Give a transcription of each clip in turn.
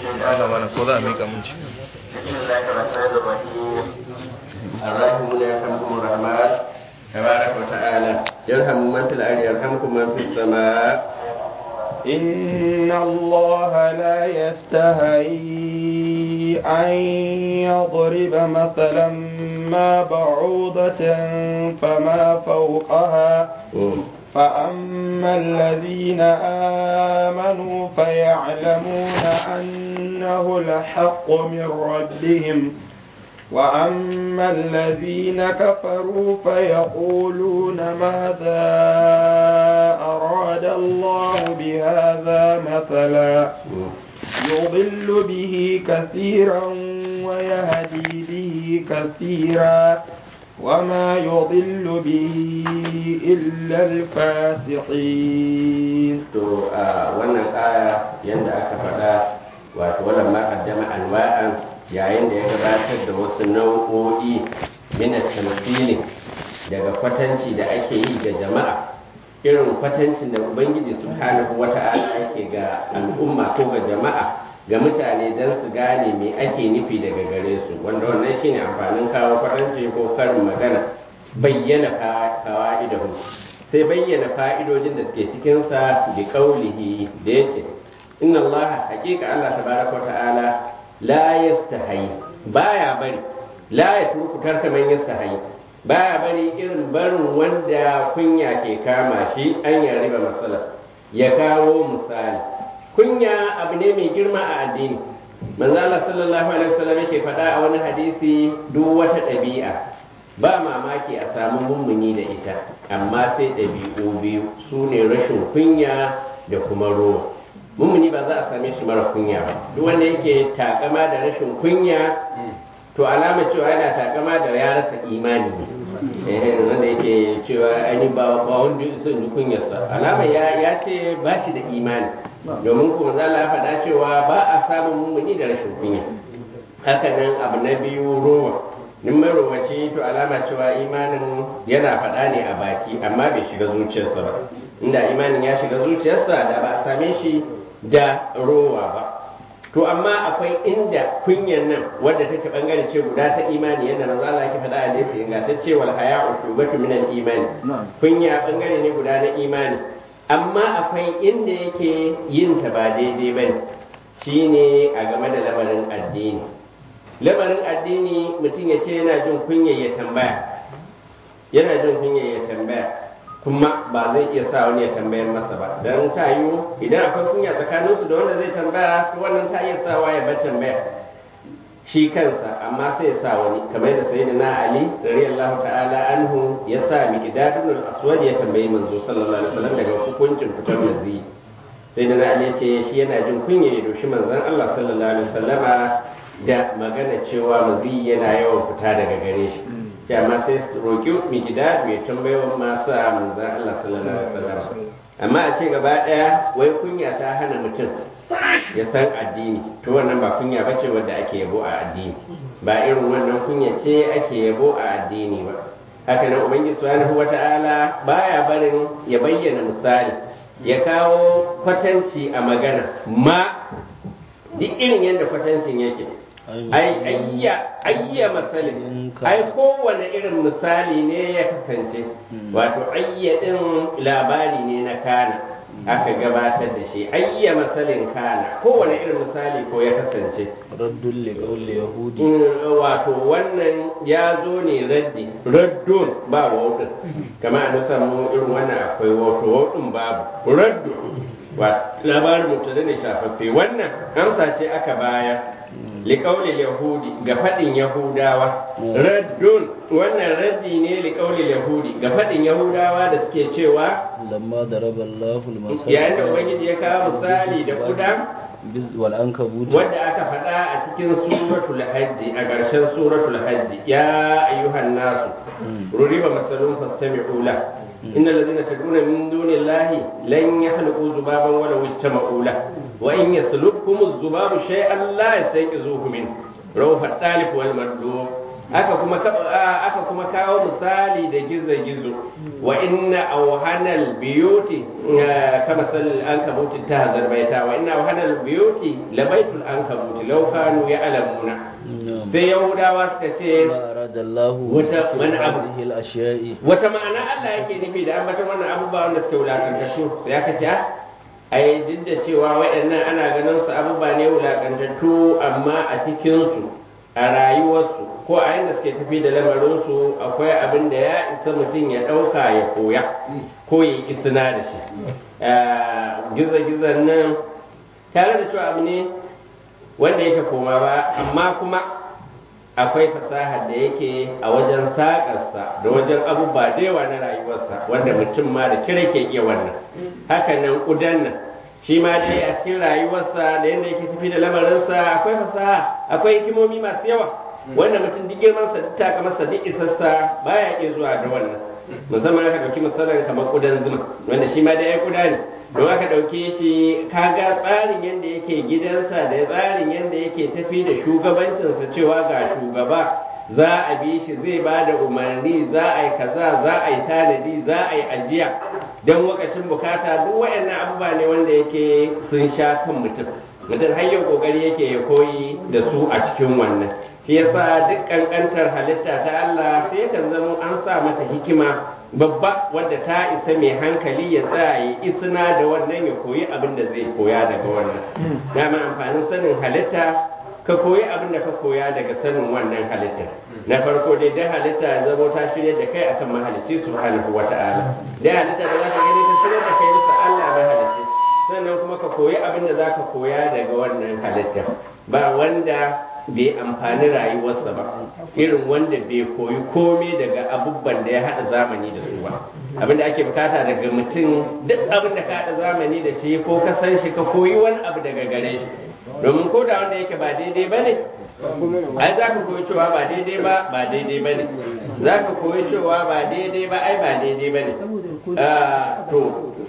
Allah mana ko za a mika mun ci بسم الله الرحمن الرحيم الراحمون يرحمكم الرحمن تبارك وتعالى يرحم من في الأرض يرحمكم من في السماء إن الله لا يستحيي أن يضرب مثلا ما بعوضة فما فوقها فأما الذين آمنوا فيعلمون أنه الحق من ربهم وأما الذين كفروا فيقولون ماذا أراد الله بهذا مثلا يضل به كثيرا ويهدي به كثيرا وما يضل به إلا الفاسقين to a wannan aya yadda aka faɗa wato wannan ma kaddama anwa'an yayin da ya gabatar da wasu nau'o'i min tamthili daga kwatanci da ake yi ga jama'a irin kwatancin da ubangiji subhanahu wata'ala ake ga al'umma ko ga jama'a ga mutane don su gane me ake nufi daga gare su wanda wannan shine amfanin kawo kwatanci ko karin magana bayyana fa'idahu sai bayyana fa'idojin da suke cikinsa bi kaulihi da yake inna allaha haƙiƙa allah tabaraka wa ta'ala la yastahi baya bari la ya turku tarka man yastahi baya bari irin barin wanda kunya ke kama shi an ya riba matsala ya kawo misali kunya abu ne mai girma a addini manzo Allah sallallahu alaihi wasallam yake faɗa a wani hadisi duk wata ɗabi'a ba mamaki a samu mummuni da ita amma sai ɗabi'u biyu su ne rashin kunya da kuma rowa mummuni ba za a same shi mara kunya ba duk wanda yake takama da rashin kunya to alama cewa yana takama da ya rasa imani ne wanda yake cewa ani ba ba wanda son ji kunyarsa alama ya ya ce ba shi da imani domin kuma za la faɗa cewa ba a samun mummuni da rashin kunya haka nan abu na biyu rowa nin marowaci to alama cewa imanin yana faɗa ne a baki amma bai shiga zuciyarsa ba inda imanin ya shiga zuciyarsa da ba a same shi da rowa ba to amma akwai inda kunyar nan wadda take bangare ce guda ta imani yadda manzo Allah yake faɗa a hadisi ingantacce wal haya'u shubatu min al imani kunya bangare ne guda na imani amma akwai inda yake yin ta ba daidai bane shine a game da lamarin addini lamarin addini mutum ya ce yana jin kunya ya tambaya yana jin kunya ya tambaya kuma ba zai iya sa wani ya tambayar masa ba don ta yiwu idan akwai kunya tsakaninsu da wanda zai tambaya to wannan ta iya sawa ya bar tambaya shi kansa amma sai ya sa wani kamar da sayyidina ali radiyallahu ta'ala anhu ya sa miqdadul aswad ya tambayi manzo sallallahu alaihi wasallam daga hukuncin fitar mazi sayyidina ali ya ce shi yana jin kunya ya doshi manzon Allah sallallahu alaihi wasallama da magana cewa mazi yana yawan fita daga gare shi shi amma sai su roƙi mikida mai tambayar masu manzan Allah sallallahu alaihi wasallam amma a ce gaba ɗaya wai kunya ta hana mutum ya san addini to wannan ba kunya bace wadda ake yabo a addini ba irin wannan kunya ce ake yabo a addini ba haka nan ubangiji subhanahu wata'ala baya barin ya bayyana misali ya kawo kwatanci a magana ma duk irin yadda kwatancin yake ai ayya ayya masalin ai kowane irin misali ne ya kasance wato ayya din labari ne na kana aka gabatar da shi ayya masalin kana kowane irin misali ko ya kasance raddun li qawli yahudi wato wannan ya zo ne raddi raddun ba wawdin kamar an samu irin wannan akwai wato wawdin babu raddun labarin mutum ne shafaffe wannan amsa ce aka baya liƙaunin yahudi ga faɗin yahudawa raddun wannan raddi ne liƙaunin yahudi ga faɗin yahudawa da suke cewa lamma daraba Allahu al-masal yayin da ubangiji ya kawo misali da kuda wal ankabut wadda aka faɗa a cikin suratul hajji a ƙarshen suratul hajji ya ayyuhan nasu ruriba masalun fastami'u la innal ladina tad'una min dunillahi lan yakhluqu zubaban wala yajtama'u la wa in yaslubhum az-zubabu shay'an la yastaqizuhu min rawha at-talib wal madlub aka kuma aka kuma kawo misali da gizo-gizo wa inna awhanal biyuti kama sal ankabuti ta zarbaita wa inna awhanal biyuti labaitul ankabuti law kanu ya'lamuna sai yahudawa suka ce wata mana abu wata ma'ana Allah yake nufi da ambata wannan abubuwa wanda suke wulakantattu sai aka ce ai duk da cewa waɗannan ana ganin su abubuwa ne wulakantattu amma a cikinsu a rayuwarsu ko a yadda suke tafi da lamarinsu akwai abin da ya isa mutum ya ɗauka ya koya ko ya yi isina da shi gizo-gizon nan tare da cewa abu ne wanda yake koma ba amma kuma akwai fasahar da yake a wajen saƙarsa da wajen abubuwa da yawa na rayuwarsa wanda mutum ma da kira ke iya wannan haka nan ƙudan nan shi ma dai a cikin rayuwarsa da yadda yake tafi da lamarinsa akwai fasaha akwai hikimomi masu yawa wanda mutum duk girmansa duk takamarsa duk isassa baya iya zuwa da wannan musamman aka ɗauki misalin kamar ƙudan zuma wanda shi ma dai ya ƙuda ne don aka ɗauke shi kaga tsarin yadda yake gidansa da tsarin yadda yake tafi da shugabancinsa cewa ga shugaba za a bi shi zai ba da umarni za a yi kaza za a yi tanadi za a yi ajiya don lokacin bukata duk waɗannan abubuwa ne wanda yake sun sha kan mutum mutum har yau kokari yake ya koyi da su a cikin wannan shi yasa duk kankantar halitta ta Allah sai kan zama an sa mata hikima babba wadda ta isa mai hankali ya tsaya ya isna da wannan ya koyi abin da zai koya daga wannan dama amfanin sanin halitta ka koyi abin da ka koya daga sanin wannan halitta na farko dai dai halitta ya zama ta shirya da kai akan mahalicci subhanahu wata'ala dai halitta da zaka gani ta shirya da kai bisa Allah mahalicci sannan kuma ka koyi abin da zaka koya daga wannan halitta ba wanda bai amfani rayuwarsa ba irin wanda bai koyi komai daga abubuwan da ya haɗa zamani da su ba abin da ake bukata daga mutum duk abin da ka haɗa zamani da shi ko ka san shi ka koyi wani abu daga gare shi domin ko da wanda yake ba daidai ba ne ai za ka koyi cewa ba daidai ba ba daidai ba ne za ka koyi cewa ba daidai ba ai ba daidai ba ne to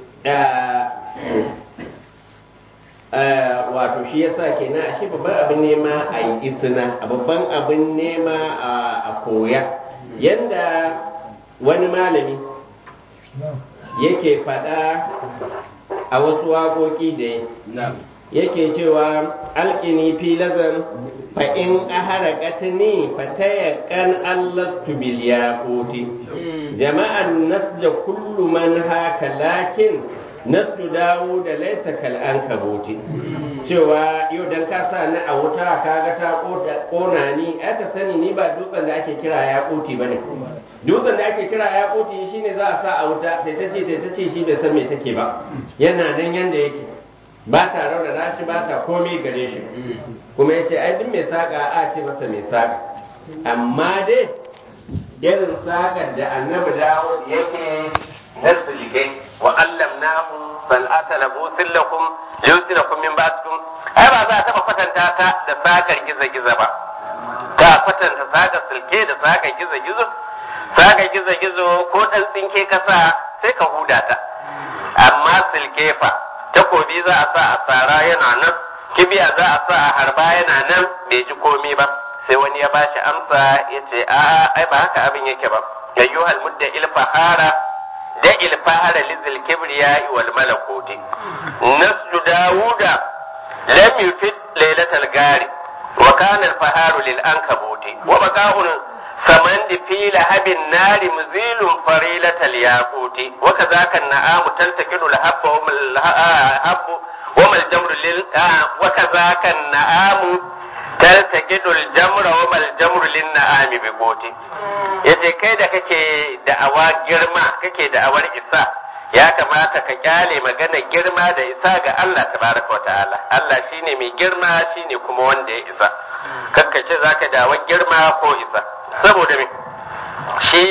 wato shi yasa kenan ashe babban abin nema a yi isina a babban abin nema a koya yanda wani malami yake faɗa a wasu waƙoƙi da yake cewa alƙini filazan fa in ahara katini fa tayakkan allatu bil yaquti jama'an nasja kullu man haka lakin nasu dawo da laisa kal an kabuti cewa yau dan ka sa ni a wuta kaga ta kona ni aka sani ni ba dutsen da ake kira ya koti bane dutsen da ake kira ya koti shine za a sa a wuta sai ta ce ta ce shi bai san me take ba yana nan yanda yake ba ta raunana shi ba ta komai gare shi kuma yace ai duk mai saka a ce masa mai saka amma dai irin sakar da annabi dawo yake na sulke wa allamnahu san'ata labusin lakum liyusinakum min ba'dikum ai ba za a taba kwatanta ta da sakar giza-giza ba ka kwatanta sakar sulke da sakar giza-gizo sakar giza-gizo ko dan tsinke kasa sai ka huda ta amma sulke fa takobi za a sa a tsara yana nan kibiya za a sa a harba yana nan bai ji komi ba sai wani ya bashi amsa ya ce a'a ai ba haka abin yake ba ayyuhal mudda ilfahara da ilfahara lizil kibriya wal malakuti nasju dawuda lam yufid lailatal gari wa kana al faharu lil ankabuti wa baqa'un samandi fi lahabin nari muzilun farilatal yaquti wa kadhaka an-na'amu taltaqidu al-habba wa al-habbu wa mal jamru lil wa kadhaka an-na'amu taltaqidu al-jamra wa mal jamru lin na'ami bi qoti yace kai da kake da'awa girma kake da'awar isa ya kamata ka kyale magana girma da isa ga Allah tabaraka wa ta'ala Allah shine mai girma shine kuma wanda ya isa kakkace zaka da'awar girma ko isa saboda me shi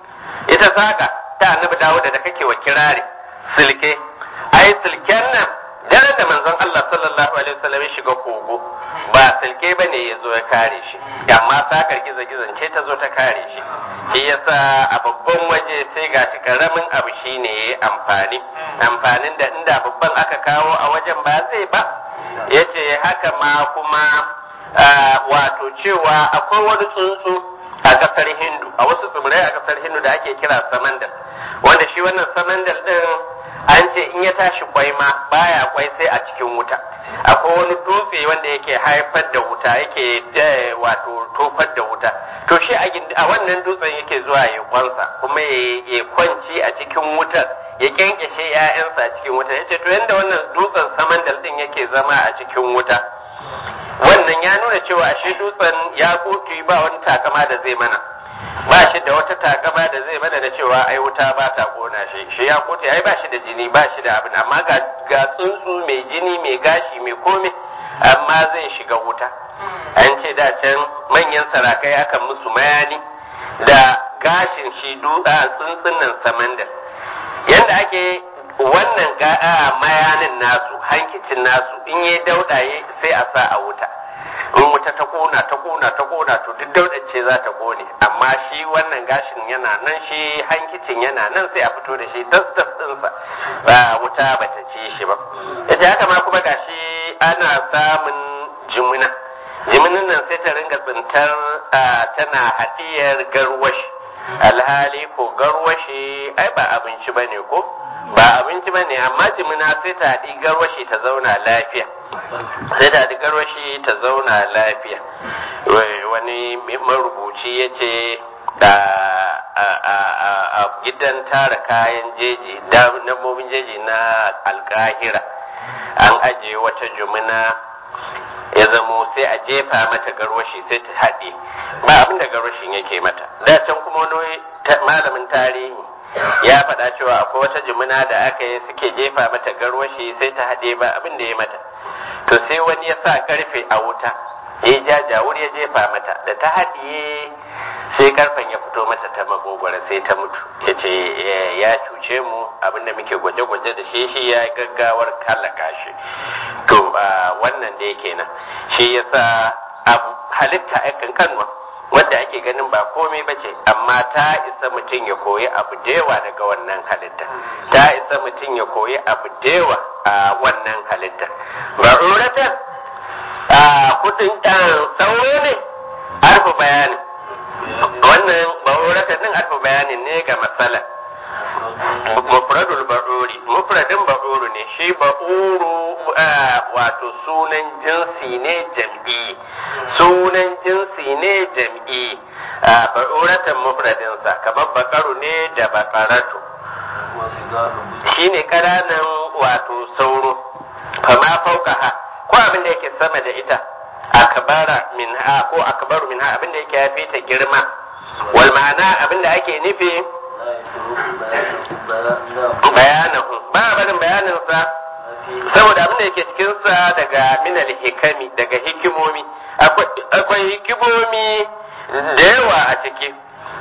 ita saka ta annabi Dawud da kake wa kirari silke ai silken nan daren da manzon Allah sallallahu alaihi wasallam ya shiga kogo ba silke bane ya zo ya kare shi amma sakar gizo-gizon ce ta zo ta kare shi shi yasa a babban waje sai ga shi karamin abu shine yayi amfani amfanin da inda babban aka kawo a wajen ba zai ba yace haka ma kuma wato cewa akwai wani tsuntsu a kasar hindu a wasu tsibirai a kasar hindu da ake kira samandal wanda shi wannan samandal din an ce in ya tashi kwai ma baya kwai sai a cikin wuta akwai wani dutse wanda yake haifar da wuta yake wato tofar da wuta to shi a wannan dutsen yake zuwa ya kwansa kuma ya kwanci a cikin wutar ya kyankyashe 'ya'yansa a cikin wuta yace to yanda wannan dutsen samandal din yake zama a cikin wuta wannan ya nuna cewa shi dutsen ya koki ba wani takama da zai mana ba shi da wata takama da zai mana da cewa ai wuta ba ta kona shi shi ya kote ai ba shi da jini ba shi da abin amma ga ga tsuntsu mai jini mai gashi mai komai amma zai shiga wuta an ce da can manyan sarakai akan musu mayani da gashin shi dutsa tsuntsun nan samandal yanda ake wannan ga'a mayanin nasu hankicin nasu in yi daudaye sai a sa a wuta in wuta ta kona ta kona ta kona to duk daudar ce za ta kone amma shi wannan gashin yana nan shi hankicin yana nan sai a fito da shi tas tas dinsa ba wuta ba ta ci shi ba yace haka ma kuma gashi ana samun jimina jiminin nan sai ta ringa tsintar tana hadiyar garwashi alhali ko garwashi ai ba abinci bane ko ba abinci bane amma jimina sai ta haɗi garwashi ta zauna lafiya sai ta haɗi garwashi ta zauna lafiya wani marubuci ya ce a gidan tara kayan jeji dabbobin jeji na alkahira an ajiye wata jumina ya zamo sai a jefa mata garwashi sai ta haɗe ba abin da garwashin yake mata da can kuma wani malamin tarihi ya faɗa cewa akwai wata jimina da aka yi suke jefa mata garwashi sai ta haɗe ba abin da ya mata to sai wani ya sa karfe a wuta ya ja jawur ya jefa mata da ta haɗiye sai karfen ya fito mata ta magogwara sai ta mutu ya ce ya cuce mu abinda muke gwaje-gwaje da shi shi ya gaggawar kallaka shi to wannan da yake nan shi ya sa abu halitta a kankanwa wadda ake ganin ba komai ba ce amma ta isa mutum ya koyi abu da yawa daga wannan halitta ta isa mutum ya koyi abu da yawa a wannan halitta ba'uratan a kudin sauro ne arfa bayanin wannan ba'uratan din arfa bayanin ne ga matsala mufradul ba'uri mufradin ba'uru ne shi ba'uru wato sunan jinsi ne jam'i sunan jinsi ne jam'i ba'uratan mufradinsa kamar bakaru ne da bakaratu shi ne ƙananan wato sauro kama fauka ha ko abin da yake sama da ita akbara min ha ko akbaru min ha abin da yake yafi ta girma wal ma'ana abin da ake nufi bayanahu ba barin bayaninsa saboda abin da yake cikinsa daga minal hikami daga hikimomi akwai hikimomi da yawa a ciki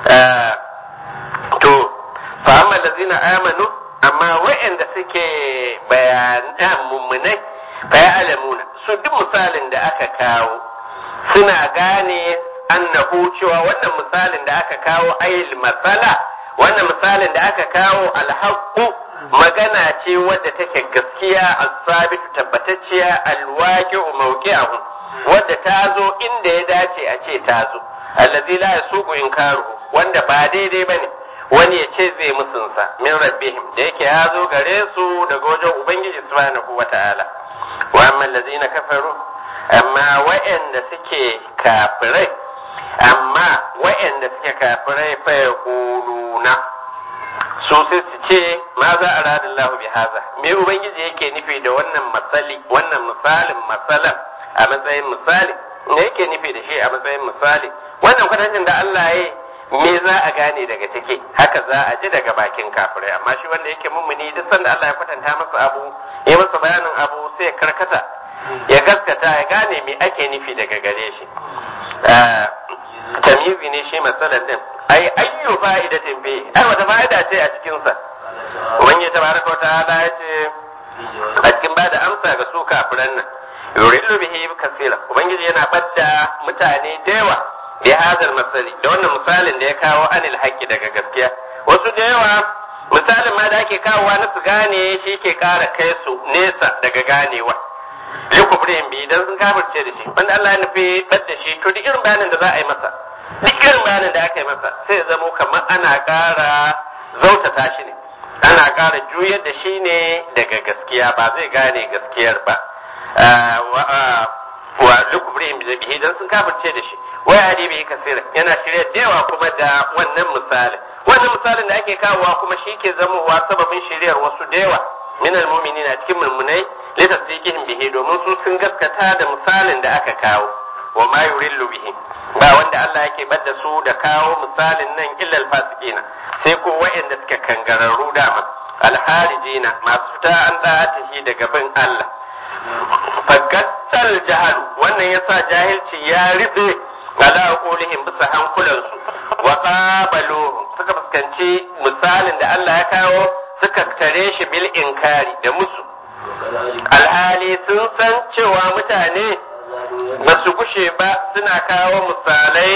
to fa amma lazina amanu amma wa'anda suke bayanan mummunai fa alamuna su duk misalin da aka kawo suna gane annahu cewa wannan misalin da aka kawo ayil masala wannan misalin da aka kawo alhaqqu magana ce wadda take gaskiya as-sabitu tabbatacciya alwaqi'u mawqi'ahu wadda ta zo inda ya dace a ce ta zo allazi la yasuqu inkaru wanda ba daidai bane wani ya ce zai musunsa min rabbihim da yake ya zo gare su daga wajen ubangiji subhanahu wata'ala wa amma allazina kafaru amma wa'anda suke kafirai amma wa'anda suke kafirai fa yaquluna su sai su ce ma za a radin lahu bi haza me ubangiji yake nufi da wannan masali wannan misalin masalan a matsayin misali me yake nufi da shi a matsayin misali wannan kwatancin da Allah ya me za a gane daga ciki haka za a ji daga bakin kafirai amma shi wanda yake mummuni duk sanda Allah ya kwatanta masa abu ya masa bayanin abu sai ya karkata ya gaskata ya gane me ake nufi daga gare shi tamizi ne shi masalan din ai ayyu fa'idatin bi ai wata fa'ida ce a cikin sa ubangiji tabaraka wa ta'ala ya ce a cikin ba da amsa ga su kafiran nan yurillu bihi kasira ubangiji yana badda mutane da yawa bi hadal masali da wannan misalin da ya kawo anil haqqi daga gaskiya wasu da yawa misalin ma da ake kawowa na su gane shi ke kara kai su nesa daga ganewa likufrin bi idan sun kafirce da shi wanda Allah ya nufi badda shi to duk irin bayanin da za a yi masa duk irin bayanin da aka yi masa sai ya zamo kamar ana ƙara zautata shi ne ana ƙara juyar da shi ne daga gaskiya ba zai gane gaskiyar ba wa lukubrihim da bihi dan sun kafirce da shi wai hadi bihi kasira yana shirya da yawa kuma da wannan misalin wannan misalin da ake kawowa kuma shi ke zamowa sababin shiryar wasu da yawa min almu'minina cikin mulmunai litasdiqihim bihi domin su sun gaskata da misalin da aka kawo wa ma yurillu bihi ba wanda Allah yake badda su da kawo misalin nan illal fasikina sai ko wa'anda suka kangararru dama alharijina masu fita an da'atihi daga bin Allah fagattal jahal wannan yasa jahilci ya rufe ala qulihim bisa hankulansu wa qabaluhum suka fuskanci misalin da Allah ya kawo suka tare shi bil inkari da musu alhali sun san cewa mutane ba su gushe ba suna kawo misalai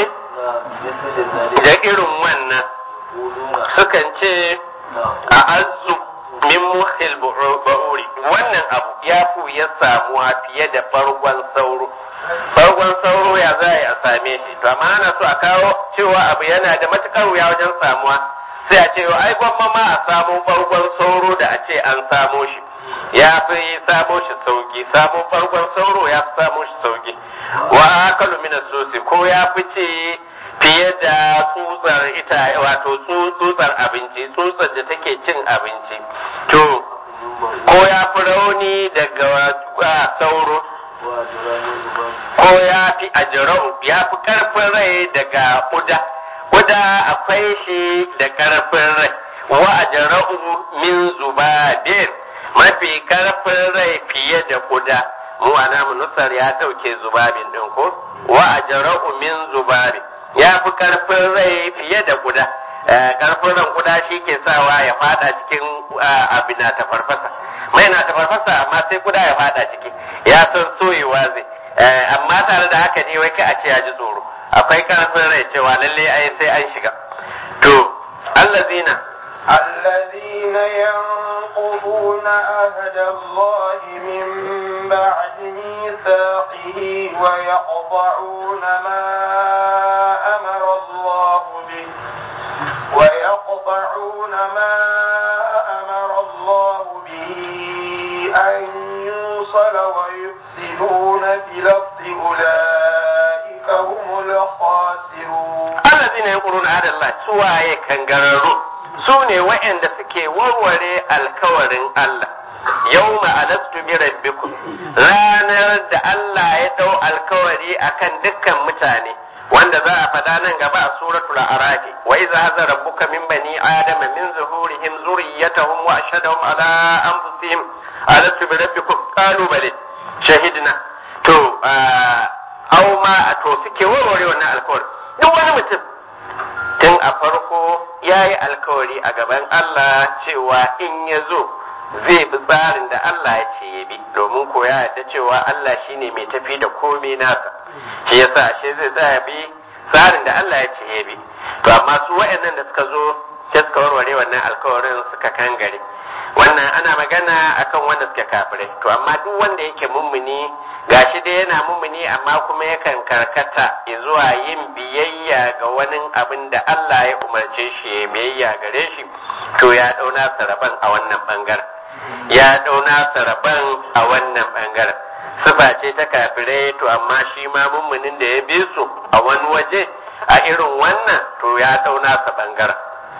da irin wannan sukan ce a azu min muhil ba'uri wannan abu ya fi ya samuwa fiye da bargon sauro bargon sauro ya za a same shi to amma ana so a kawo cewa abu yana da matukar wuya wajen samuwa sai a ce ai gwamma ma a samo bargon sauro da a ce an samo shi ya fi samo shi sauki samo farkon sauro ya fi samo shi sauki wa akalu min sosi ko ya fi ce fiye da tsutsar ita wato tsutsar abinci tsutsar da take cin abinci to ko ya fi rauni daga sauro ko ya fi ajirau ya fi karfin rai daga kuda kuda akwai shi da karfin rai wa ajirau min zubabin mafi karfin rai fiye da kuda mu ana nusar ya dauke zubabin din ko wa ajra'u min zubari ya fi karfin rai fiye da kuda karfin ran kuda shi ke sawa ya fada cikin abin na ta farfasa mai na ta farfasa amma sai kuda ya fada ciki ya san soyewa zai amma tare da haka ne wai ka a ce ya ji tsoro akwai karfin rai cewa lalle ai sai an shiga to allazina الذين ينقضون عهد الله من بعد ميثاقه ويقطعون ما أمر الله به ويقطعون ما أمر الله به أن يوصل ويفسدون في الأرض أولئك هم الخاسرون الذين ينقضون عهد الله سواء كان su ne waɗanda suke warware alkawarin Allah yau alastu bi rabbikum ranar da Allah ya dau alkawari akan dukkan mutane wanda za a faɗa nan gaba a suratul araf wa idza hadha rabbuka min bani adama min zuhurihim zurriyyatahum wa ashhadahum ala anfusihim alastu bi rabbikum qalu bale shahidna to aw ma to suke warware wannan alkawari duk wani mutum tun a farko ya yi alkawari a gaban Allah cewa in ya zo zai bi tsarin da Allah ya ce ya bi domin ko ya yarda cewa Allah shine mai tafi da komai nasa shi yasa ashe zai tsaya bi tsarin da Allah ya ce ya bi to amma su waɗannan da suka zo sai suka warware wannan alkawarin suka kangare wannan ana magana akan wanda suke kafirai to amma duk wanda yake mummuni gashi dai yana mummuni amma kuma yakan karkata zuwa yin biyayya ga wani abin da Allah ya umarce shi ya biyayya gare shi to ya dauna saraban a wannan bangaren ya dauna saraban a wannan bangaren sifa ce ta kafirai to amma shi ma mummunin da ya bi su a wani waje a irin wannan to ya dauna sa bangaren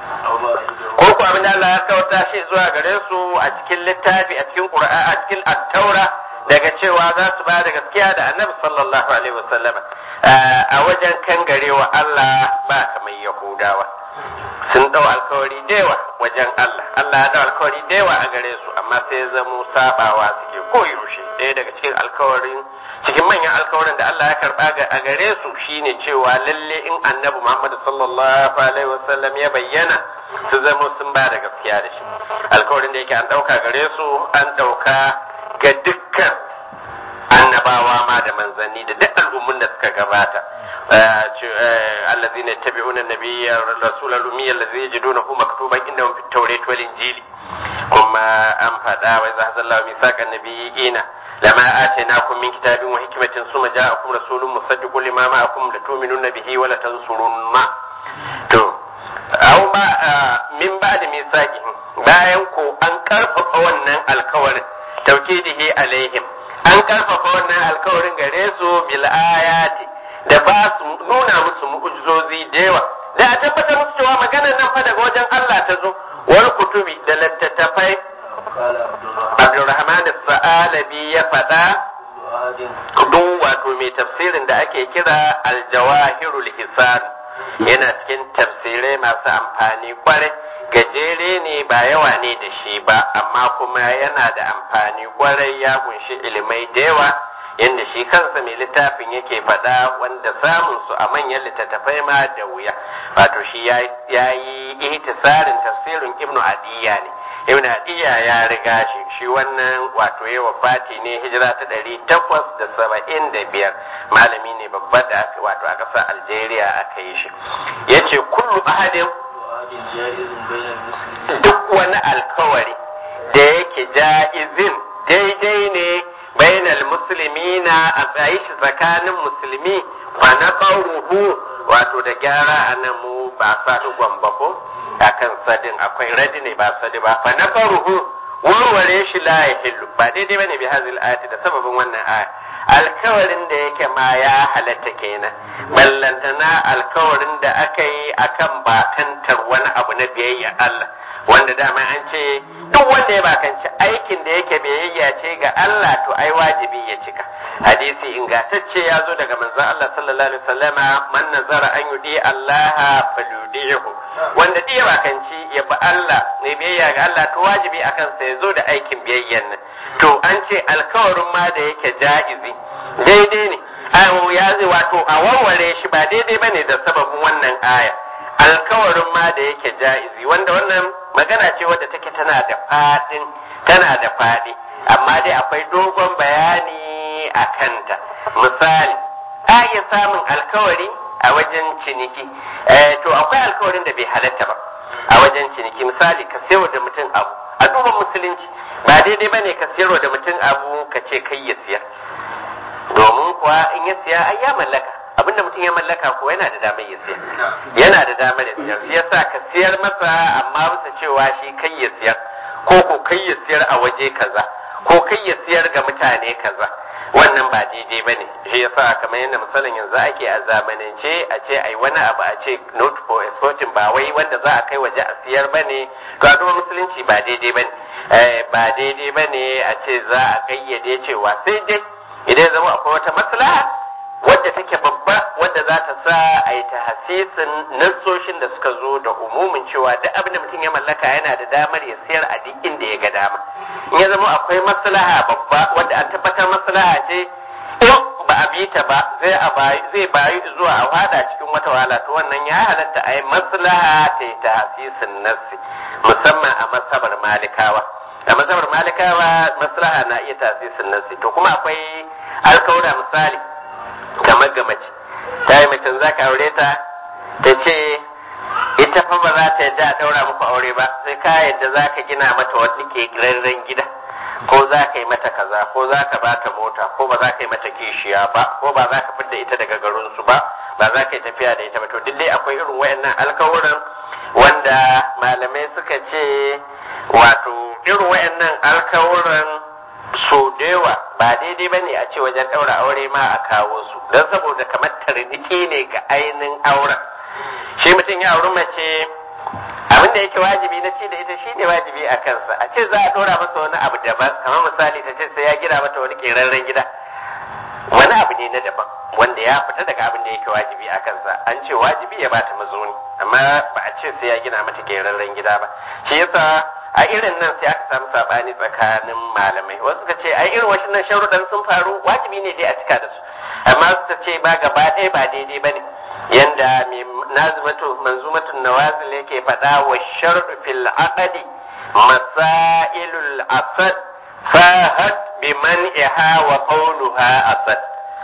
ko ku abin da Allah ya kauta shi zuwa gare su a cikin littafi a cikin Qur'ani a cikin at-Taura daga cewa za su ba da gaskiya da Annabi sallallahu alaihi wasallam a wajen kangarewa Allah ba kamar Yahudawa sun dau alkawari dewa wajen Allah Allah ya dau alkawari dewa a gare su amma sai ya zamo sabawa suke koyaushe ɗaya daga cikin alkawarin cikin manyan alkawarin da Allah ya karba a gare su shine cewa lalle in Annabi Muhammad sallallahu alaihi wasallam ya bayyana su zama sun ba da gaskiya da shi alkawarin da yake an ɗauka gare su an ɗauka ga dukkan annabawa ma da manzanni da duk al'ummun da suka gabata الذين يتبعون النبي الرسول الأمي الذي يجدونه مكتوبا عندهم في التوراة والإنجيل كما أم فدا وإذا هذا الله ميثاق النبيين lama atainakum min kitabin wa hikmatin summa ja'akum rasulun musaddiqun lima ma'akum latu'minunna bihi wa latansurunna to aw ba min ba'da misaqihim bayan ko an karfafa wannan alkawarin taukidihi alaihim an karfafa wannan alkawarin gare su bil ayati da ba su nuna musu mu'ujizozi da yawa da a tabbatar musu cewa maganar nan fa daga wajen Allah ta zo wal kutubi da littattafai قال عبد الرحمن Abdulrahman Sa'alabi ya faɗa كل آد duk wato mai tafsirin da ake kira aljawahirul hisan yana cikin tafsirai masu amfani kwarai gajere ne ba yawa ne da shi ba amma kuma yana da amfani kwarai ya kunshi ilimai da yawa yadda shi kansa mai littafin yake faɗa wanda samun su a manyan littattafai ma da wuya wato shi ya yi ihtisarin tafsirin ibnu adiya ne ibn adiya ya riga shi shi wannan wato ya wafati ne hijira ta ɗari takwas da saba'in da biyar malami ne babba da aka wato a ƙasar algeria aka yi shi ya ce kullu ahadin كل آد جائز بين المسلمين duk wani alkawari da yake ja'izin daidai ne bainal muslimina a tsayi shi tsakanin musulmi fa na wato da gyara a nan mu ba sa gwamba ko akan sadin akwai radi ne ba sadi ba fa na warware shi la ya hillu ba daidai bane bi hazil ayati da sababin wannan aya alkawarin da yake ma ya halatta kenan ballantana alkawarin da aka yi akan bakantar wani abu na biyayya Allah wanda dama an ce duk wanda ya bakanci aikin da yake biyayya ce ga Allah to ai wajibi ya cika hadisi ingantacce ya zo daga manzon Allah sallallahu alaihi wasallama man nazara an yudi Allah falyudihu wanda duk ya bakanci ya bi Allah ne biyayya ga Allah to wajibi akan sa ya zo da aikin biyayyan nan to an ce alkawarin ma da yake ja'izi daidai ne ayo ya zai wato a warware shi ba daidai bane da sababin wannan aya alkawarin ma da yake ja'izi wanda wannan magana ce wadda take tana da fadin tana da fadi amma dai akwai dogon bayani a kanta misali a iya samun alkawari a wajen ciniki eh, to akwai alkawarin da bai halatta ba a wajen ciniki misali ka sayar da mutum abu a duban musulunci ba daidai ba ne ka sayarwa da mutum abu ka ce kai ya siyar domin kuwa in ya siya ai ya mallaka abinda mutum ya mallaka ko yana da damar ya siyar yana da damar ya siyar shi yasa ka siyar masa amma bisa cewa shi kai ya siyar ko ko kai ya siyar a waje kaza ko kai ya siyar ga mutane kaza wannan ba daidai ba ne shi yasa kamar yadda misalin yanzu ake a zamanance a ce ai wani abu a ce not for exporting ba wai wanda za a kai waje a siyar ba ne to a duba musulunci ba daidai ba ne ba daidai ba ne a ce za a kayyade cewa sai dai idan ya zama akwai wata maslaha wadda take babba wadda za ta sa a yi tahasisin nassoshin da suka zo da umumin cewa duk abin da mutum ya mallaka yana da damar ya sayar a duk inda ya ga dama in ya zama akwai maslaha babba wadda an tabbatar maslaha ce in ba a bi ta ba zai a bayi zai bayi zuwa a fada cikin wata wahala to wannan ya halatta a yi maslaha ta yi tahasisin nassi musamman a masabar malikawa a masabar malikawa maslaha na iya tahasisin nassi to kuma akwai alkawura misali kamar ga mace ta yi macen za ka aure ta ta ce ita fa ba za ta yadda a ɗaura muku aure ba sai ka yadda za ka gina mata wani ke gida ko za ka yi mata kaza ko za ka bata mota ko ba za ka yi mata kishiya ba ko ba za ka fidda ita daga garinsu ba ba za ka yi tafiya da ita ba to duk dai akwai irin wayannan alkawuran wanda malamai suka ce wato irin wayannan alkawuran so da yawa ba daidai ba ne a ce wajen ɗaura aure ma a kawo su don saboda kamar tarniki ne ga ainihin auren shi mutum ya auri mace abin da yake wajibi na ci da ita shi ne wajibi a kansa a ce za a ɗora masa wani abu daban kamar misali ta ce sai ya gina mata wani ƙerarren gida wani abu ne na daban wanda ya fita daga abin da yake wajibi a kansa an ce wajibi ya bata mazuni amma ba a ce sai ya gina mata ƙerarren gida ba shi yasa a irin nan sai aka samu sabani tsakanin malamai wasu suka ce a irin wasu sharuɗan sun faru wajibi ne dai a cika da su amma suka ce ba gaba ɗaya ba daidai ba ne yanda mai nazimatu manzumatun nawazil yake faɗa wa sharɗu fil aqdi masailul asad fahat bi man'iha wa qawluha asad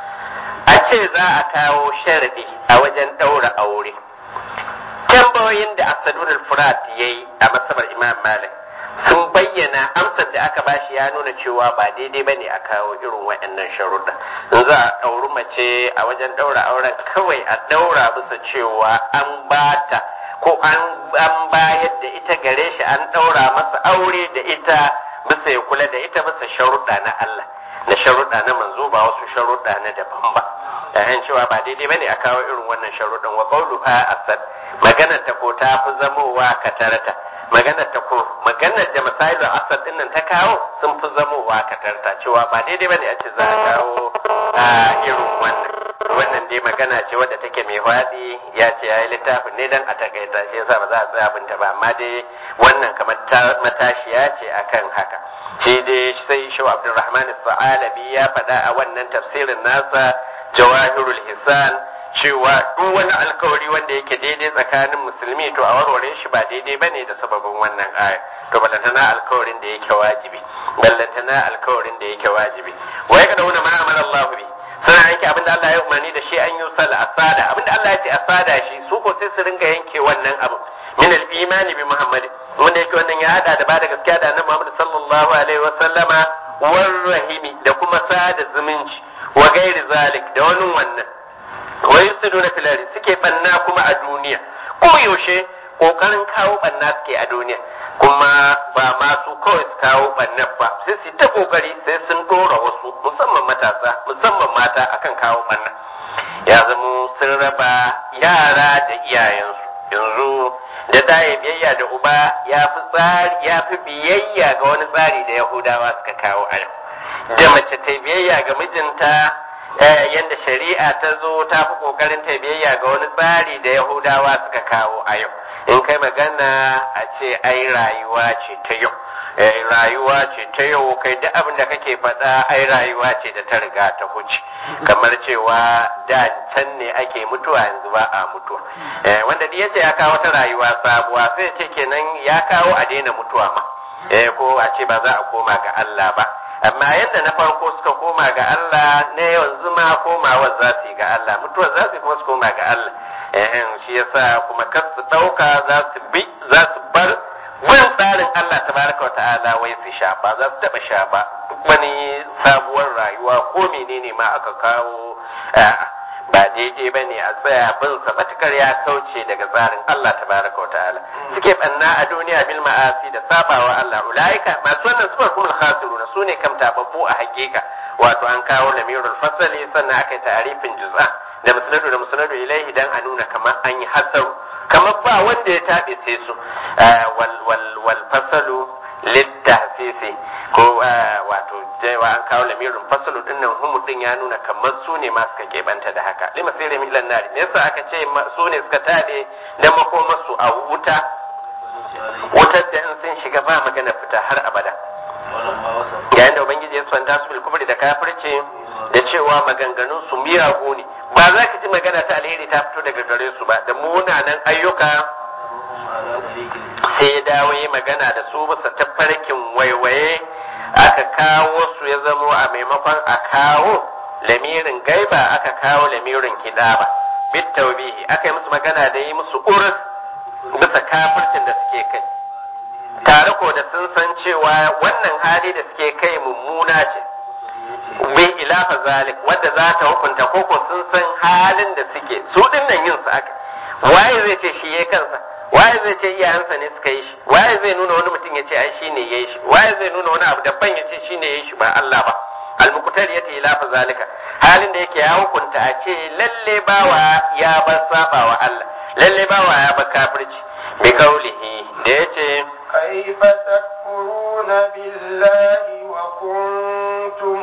a ce za a kawo sharadi a wajen ɗaura aure tambayoyin da asadun furat yayi a masabar imam malik sun bayyana amsar da aka bashi ya nuna cewa ba daidai bane a kawo irin waɗannan sharuɗa in za a ɗauri mace a wajen ɗaura auren kawai a ɗaura bisa cewa an bata ko an an bayar da ita gare shi an ɗaura masa aure da ita bisa ya kula da ita bisa sharuɗa na Allah na sharuɗa na manzo ba wasu sharuɗa na daban ba yayin cewa ba daidai bane a kawo irin wannan sharuɗan wa qawluha asad maganar ta ko ta fi zamowa katarta maganar ta ko maganar da misalin asad din nan ta kawo sun fi zamowa katarta cewa ba daidai bane a ce za a kawo a irin wannan wannan dai magana ce wadda take mai faɗi ya ce yayi littafin ne dan a takaita shi yasa ba za a tsaya binta ba amma dai wannan kamar matashiya ce akan haka shi dai sai shi Abdulrahman Sa'alabi ya faɗa a wannan tafsirin nasa Jawahirul Hisan cewa duk wani alkawari wanda yake daidai tsakanin musulmi to a warware shi ba daidai bane da sababin wannan aya to ballantana alkawarin da yake wajibi ballantana alkawarin da yake wajibi wa yaka dauna ma amara Allah bi suna yanke abinda Allah ya umarni da shi an yi sal asada abinda Allah ya ce asada shi su ko sai su ringa yanke wannan abu min al-imani bi Muhammad wanda yake wannan ya hada da ba da gaskiya da annabi Muhammad sallallahu alaihi wa sallama war rahimi da kuma sada zumunci wa gairi zalik da wani wannan wa yusiduna fil ardi suke banna kuma a duniya ko yaushe kokarin kawo banna suke a duniya kuma ba ma su kawai su kawo banna ba sai su ta kokari sai sun dora wasu musamman matasa musamman mata akan kawo banna ya zama sun raba yara da iyayensu yanzu da ɗaya biyayya da uba ya fi tsari ya fi biyayya ga wani tsari da yahudawa suka kawo a yau da mace ta biyayya ga mijinta yadda shari'a ta zo ta fi kokarin ta biyayya ga wani tsari da yahudawa suka kawo a yau in kai magana a ce ai rayuwa ce ta yau rayuwa ce ta yau kai duk abin da kake faɗa ai rayuwa ce da ta riga ta huce kamar cewa da can ne ake mutuwa yanzu ba a mutuwa wanda da yace ya kawo wata rayuwa sabuwa sai ce kenan ya kawo a daina mutuwa ma ko a ce ba za a koma ga Allah ba amma yadda na farko suka koma ga Allah na yanzu ma komawa za su yi ga Allah mutuwar za su yi kuma su koma ga Allah shi yasa kuma kar su ɗauka za su bi za su bar bin tsarin Allah tabaraka wa ta'ala wai su sha ba za su taɓa sha ba duk wani sabuwar rayuwa ko menene ma aka kawo ba daidai ba ne a tsaya bin sa matukar ya kauce daga tsarin Allah tabaraka wa ta'ala suke banna a duniya bil ma'asi da sabawa Allah ulaika masu wannan sufar kuma khasiruna sune kam tababbu a hakika wato an kawo lamirul fasali sannan aka yi ta'arifin juz'a da musnadu da musnadu ilaihi dan a nuna kamar an yi hasaru kamar ba wanda ya taɓe sai su wal wal wal fasalu littafisi ko wato jewa an kawo lamirin fasalu din nan humu din ya nuna kamar su ne ma suka keɓanta da haka lima sai da milan nari me yasa aka ce su ne suka taɓe da makomarsu a wuta wutar da in sun shiga ba magana fita har abada yayin da ubangiji ya swanta su bil kubri da kafirce da cewa maganganun su miyagu ne ba za ka ji magana ta alheri ta fito daga gare su ba da munanan ayyuka sai ya dawo yi magana da su bisa tafarkin waiwaye aka kawo su ya zamo a maimakon a kawo lamirin gaiba aka kawo lamirin hidaba bit taubihi aka yi musu magana da yi musu urus bisa kafircin da suke kai tare ko da sun san cewa wannan hali da suke kai mummuna ce bi ilafa zalik wanda za ta hukunta koko sun san halin da suke su dinnan yin su aka waye zai ce shi yayi kansa waye zai ce iyayensa ne suka yi shi waye zai nuna wani mutum ya ce ai shine yayi shi waye zai nuna wani abu daban ya ce shine yayi shi ba Allah ba almuqtar yati ilafa zalika halin da yake ya hukunta a ce lalle bawa ya bar saba wa Allah lalle bawa ya bar kafirci bi kaulihi da yace كيف تكفرون بالله وكنتم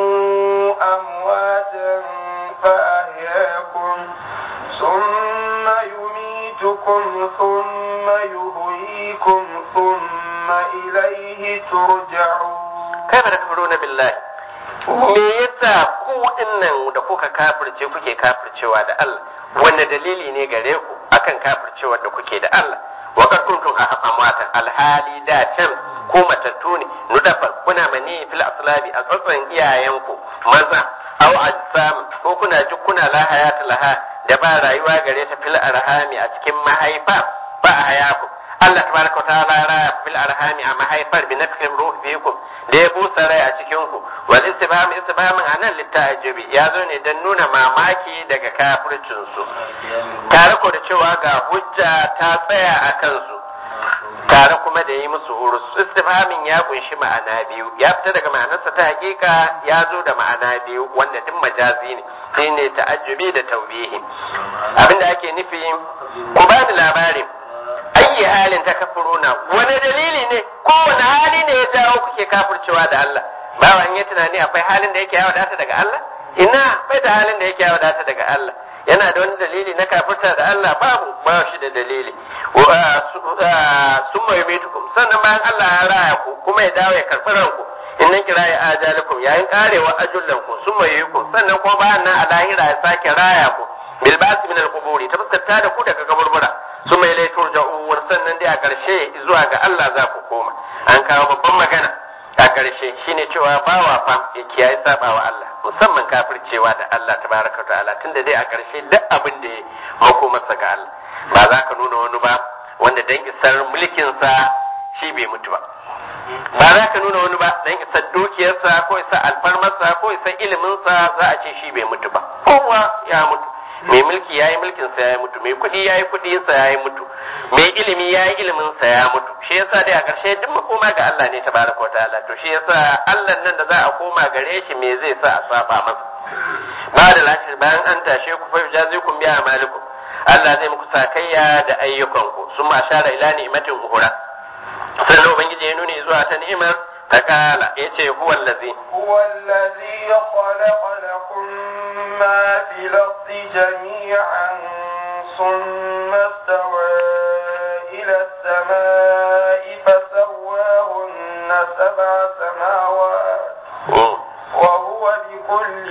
أمواتا فأحياكم ثم يميتكم ثم يهيكم ثم إليه ترجعون kai ba da kafiruna billahi me yasa ku dinnan da kuka kafirce kuke kafircewa da Allah wanne dalili ne gare ku akan kafircewa da kuke da Allah wa kad kuntum amwatan alhali da can ko matattu ne nudafa kuna mani fil aslabi a tsatsan iyayenku maza aw ajsam ko kuna kuna la hayata laha da ba rayuwa gare ta fil arhami a cikin mahaifa ba hayaku Allah tabaraka wa ta'ala ya raya bil arhami a mahaifar bi nafkin ruh bikum da ya busa rai a cikin ku wal istibham istibhamin anan litta'ajibi ya zo ne dan nuna mamaki daga kafircin su tare ko da cewa ga hujja ta tsaya a kansu tare kuma da yi musu urus istifhamin ya kunshi ma'ana biyu ya fita daga ma'anarsa ta hakika ya zo da ma'ana biyu wanda duk majazi ne shine ta'ajjubi da taubihi abinda ake nufi ku bani labarin ayi halin ta kafuruna wani dalili ne kowane hali ne ya jawo kuke kafircewa da Allah bawan ya tunani akwai halin da yake ya wadata daga Allah ina bai da halin da yake ya wadata daga Allah yana da wani dalili na kafirta da Allah babu ba shi da dalili sun mai mitukum sannan bayan Allah ya raya ku kuma ya dawo ya karɓi ranku in nan kira ya ajalikum yayin karewa ajullan ku sun mai yiku sannan kuma bayan nan a lahira ya sake raya ku bil basi min al quburi ta fuskanta da ku daga kaburbura sun mai laitur ja'uwar sannan dai a ƙarshe zuwa ga Allah za ku koma an kawo babban magana a ƙarshe shine cewa bawa fa ya kiyaye sabawa Allah musamman kafircewa da Allah tabaraka wa ta'ala tunda dai a ƙarshe duk abin da ya mako masa ga Allah ba za ka nuna wani ba wanda dan isar mulkinsa shi bai mutu ba ba za ka nuna wani ba dan isar dukiyarsa ko isar alfarmarsa ko isar iliminsa za a ce shi bai mutu ba kowa ya mutu mai mulki ya yi mulkinsa ya yi mutu mai kuɗi ya yi kuɗinsa ya yi mutu mai ilimi ya yi iliminsa ya mutu shi yasa dai a ƙarshe duk makoma ga Allah ne tabaraka wa ta'ala to shi yasa Allah nan da za a koma gare shi me zai sa a saba masa ba da lashir bayan an tashe ku fa yujazikum bi amalikum Allah zai muku sakayya da ayyukanku sun ma shara ila ni'matin uhura sannan ubangiji ya nuni zuwa ta ni'imar ta kala ya ce huwa allazi هو الذي خلق لكم ما في الأرض جميعا ثم استوى إلى السماء فسواهن سبع سماوات وهو بكل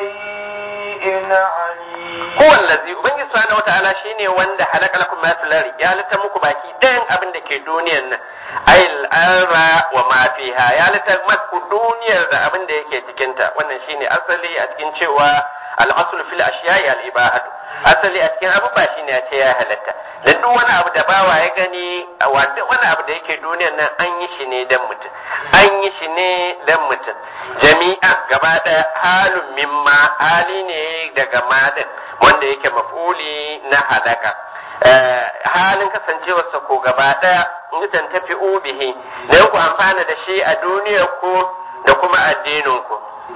شيء عليم huwa allazi ubangiji subhanahu wataala shine wanda halaka lakum ma fil ardi ya halitta muku baki ɗayan abin da ke duniyar nan ayil arra wa ma fiha ya halitta muku duniyar da abin da yake cikin ta wannan shine asali a cikin cewa al aslu fil ashiya'i al ibahatu asali a cikin abubuwa shine a ce ya halatta da duk wani abu da bawa ya gani a wanda wani abu da yake duniyar nan an yi shi ne dan mutum an yi shi ne dan mutum jami'a gaba ɗaya halun mimma hali ne daga madin wanda yake mafuli na halaka halin kasancewarsa ko gaba ɗaya mutan tafi ubihi don ku amfana da shi a duniyar ku da kuma addinin ku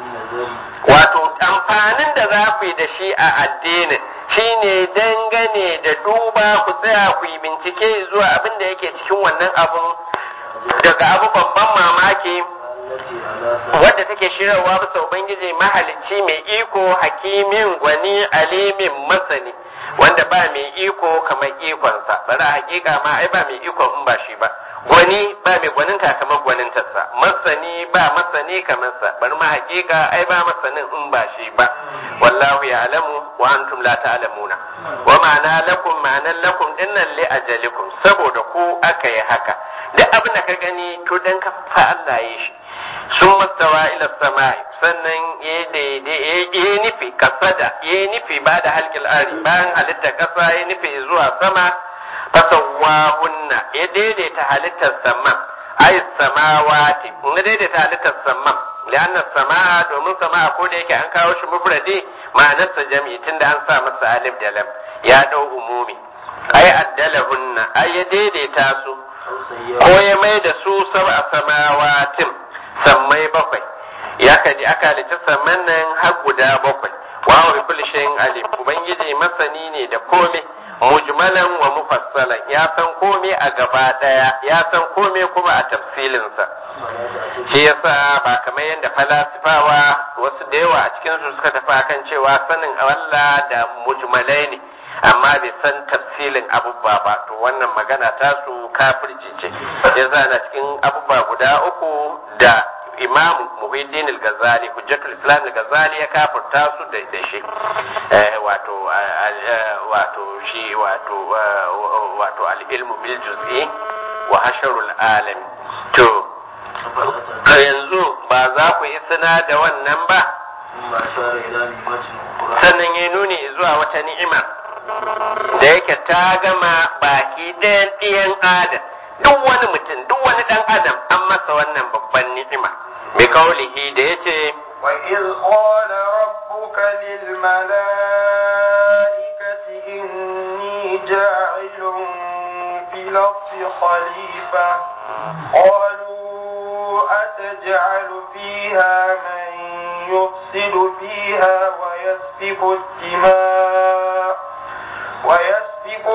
wato amfanin da za ku yi da shi a addinin shine dangane da duba ku tsaya ku yi bincike zuwa abin da yake cikin wannan abun daga abu babban mamaki wadda take shirarwa bisa ubangiji mahalicci mai iko hakimin gwani alimin masani wanda ba mai iko kamar ikonsa bari a hakika ma ai ba mai iko in ba shi ba gwani ba mai gwaninta kamar gwanintarsa masani ba masani kamar sa bari ma hakika ai ba masanin in ba shi ba wallahu ya'lamu wa antum la ta'lamuna wa ma'ana lakum ma'anan lakum dinnan li ajalikum saboda ku aka yi haka duk abin da ka gani to dan ka fa Allah ya shi sun mastawa ila sama'i sannan ya yi nufi kasada ya yi nufi ba da halkil ari bayan halitta kasa ya nufi zuwa sama fasawahunna ya daidaita halittar sama ai samawati ya daidaita halittar sama lianna sama domin sama ko da yake an kawo shi mufradi ma'anarsa jami'i tunda an sa masa alif da lam ya dau umumi ai addalahunna ai ya daidaita su ko ya mai da su sab'a samawatin sammai bakwai ya kaji aka halitta samman nan har guda bakwai wa wa kulli shay'in alim ubangiji masani ne da komai mujmalan wa mufassalan ya san komai a gaba daya ya san komai kuma a tafsilin sa shi yasa ba kamar yadda falasifawa wasu da yawa a cikin su suka tafi akan cewa sanin Allah da mujmalai ne amma bai san tafsilin abubuwa ba to wannan magana ta su kafirci ce yasa na cikin abubuwa guda uku da imam muhiddin al-ghazali hujjatul islam al-ghazali ya kafirta su da da shi wato wato shi wato wato al-ilmu bil juz'i wa hasharul alam to yanzu ba za ku yi suna da wannan ba sannan ya nuni zuwa wata ni'ima da yake ta gama baki baki ɗayan ɗiyan adam duk wani mutum duk wani ɗan adam an masa wannan babban ni'ima bi kaulihi da yace وإذ قال ربك للملائكة إني جاعل في الأرض خليفة قالوا أتجعل فيها من يفسد فيها ويسفك الدماء ويسفك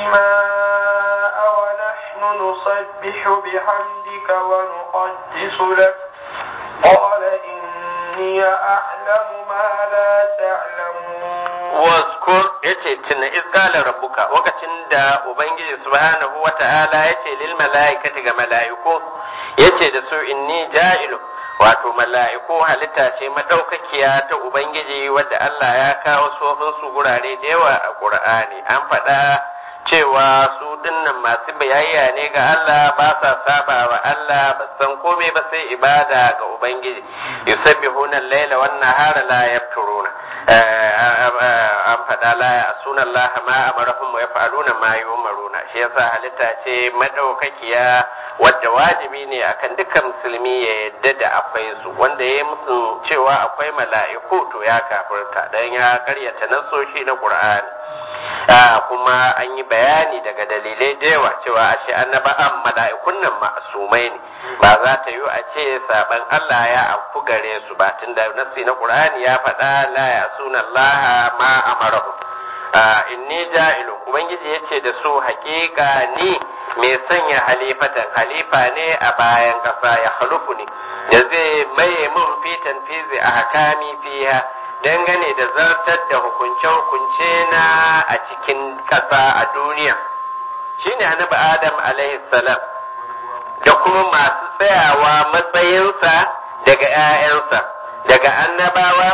الدماء ونحن نسبح بحمدك ونقدس لك قال إني أعلم ما لا تعلمون waskur yace tuna iz qala rabbuka lokacin da ubangiji subhanahu wata'ala yace lil malaikati ga malaiku yace da su inni ja'ilu wato mala'iku halitta ce madaukakiya ta ubangiji wadda Allah ya kawo sofin su gurare da yawa a Qur'ani an faɗa cewa su dinnan masu biyayya ne ga Allah ba sa saba wa Allah ba san komai ba sai ibada ga ubangiji yusabbihuna al-laila wan nahara la yafturuna an faɗa la ya suna Allah ma amarahum wa yaf'aluna ma yumaruna shi yasa halitta ce madaukakiya wadda wajibi ne akan dukkan musulmi ya yadda da akwai su wanda ya musu cewa akwai mala'iku to ya kafirta dan ya karyata nasoshi na Qur'ani kuma an yi bayani daga dalilai da yawa cewa ashe annaba'an mala'ikun nan ma'asumai ne ba za ta yi a ce saban Allah ya afku gare su ba tunda nasi na Qur'ani ya faɗa la ya suna Allah ma amarahu inni ja'ilu ubangiji yace da su haƙiƙa ni mai sanya halifatan halifa ne a bayan ƙasa ya halufu ne da zai maye mun fitan fizi a hakami fiha dangane da zartar da hukunce-hukunce na a cikin ƙasa a duniya shine annabi adam alaihi salam da kuma masu tsayawa matsayinsa daga 'ya'yansa daga annabawa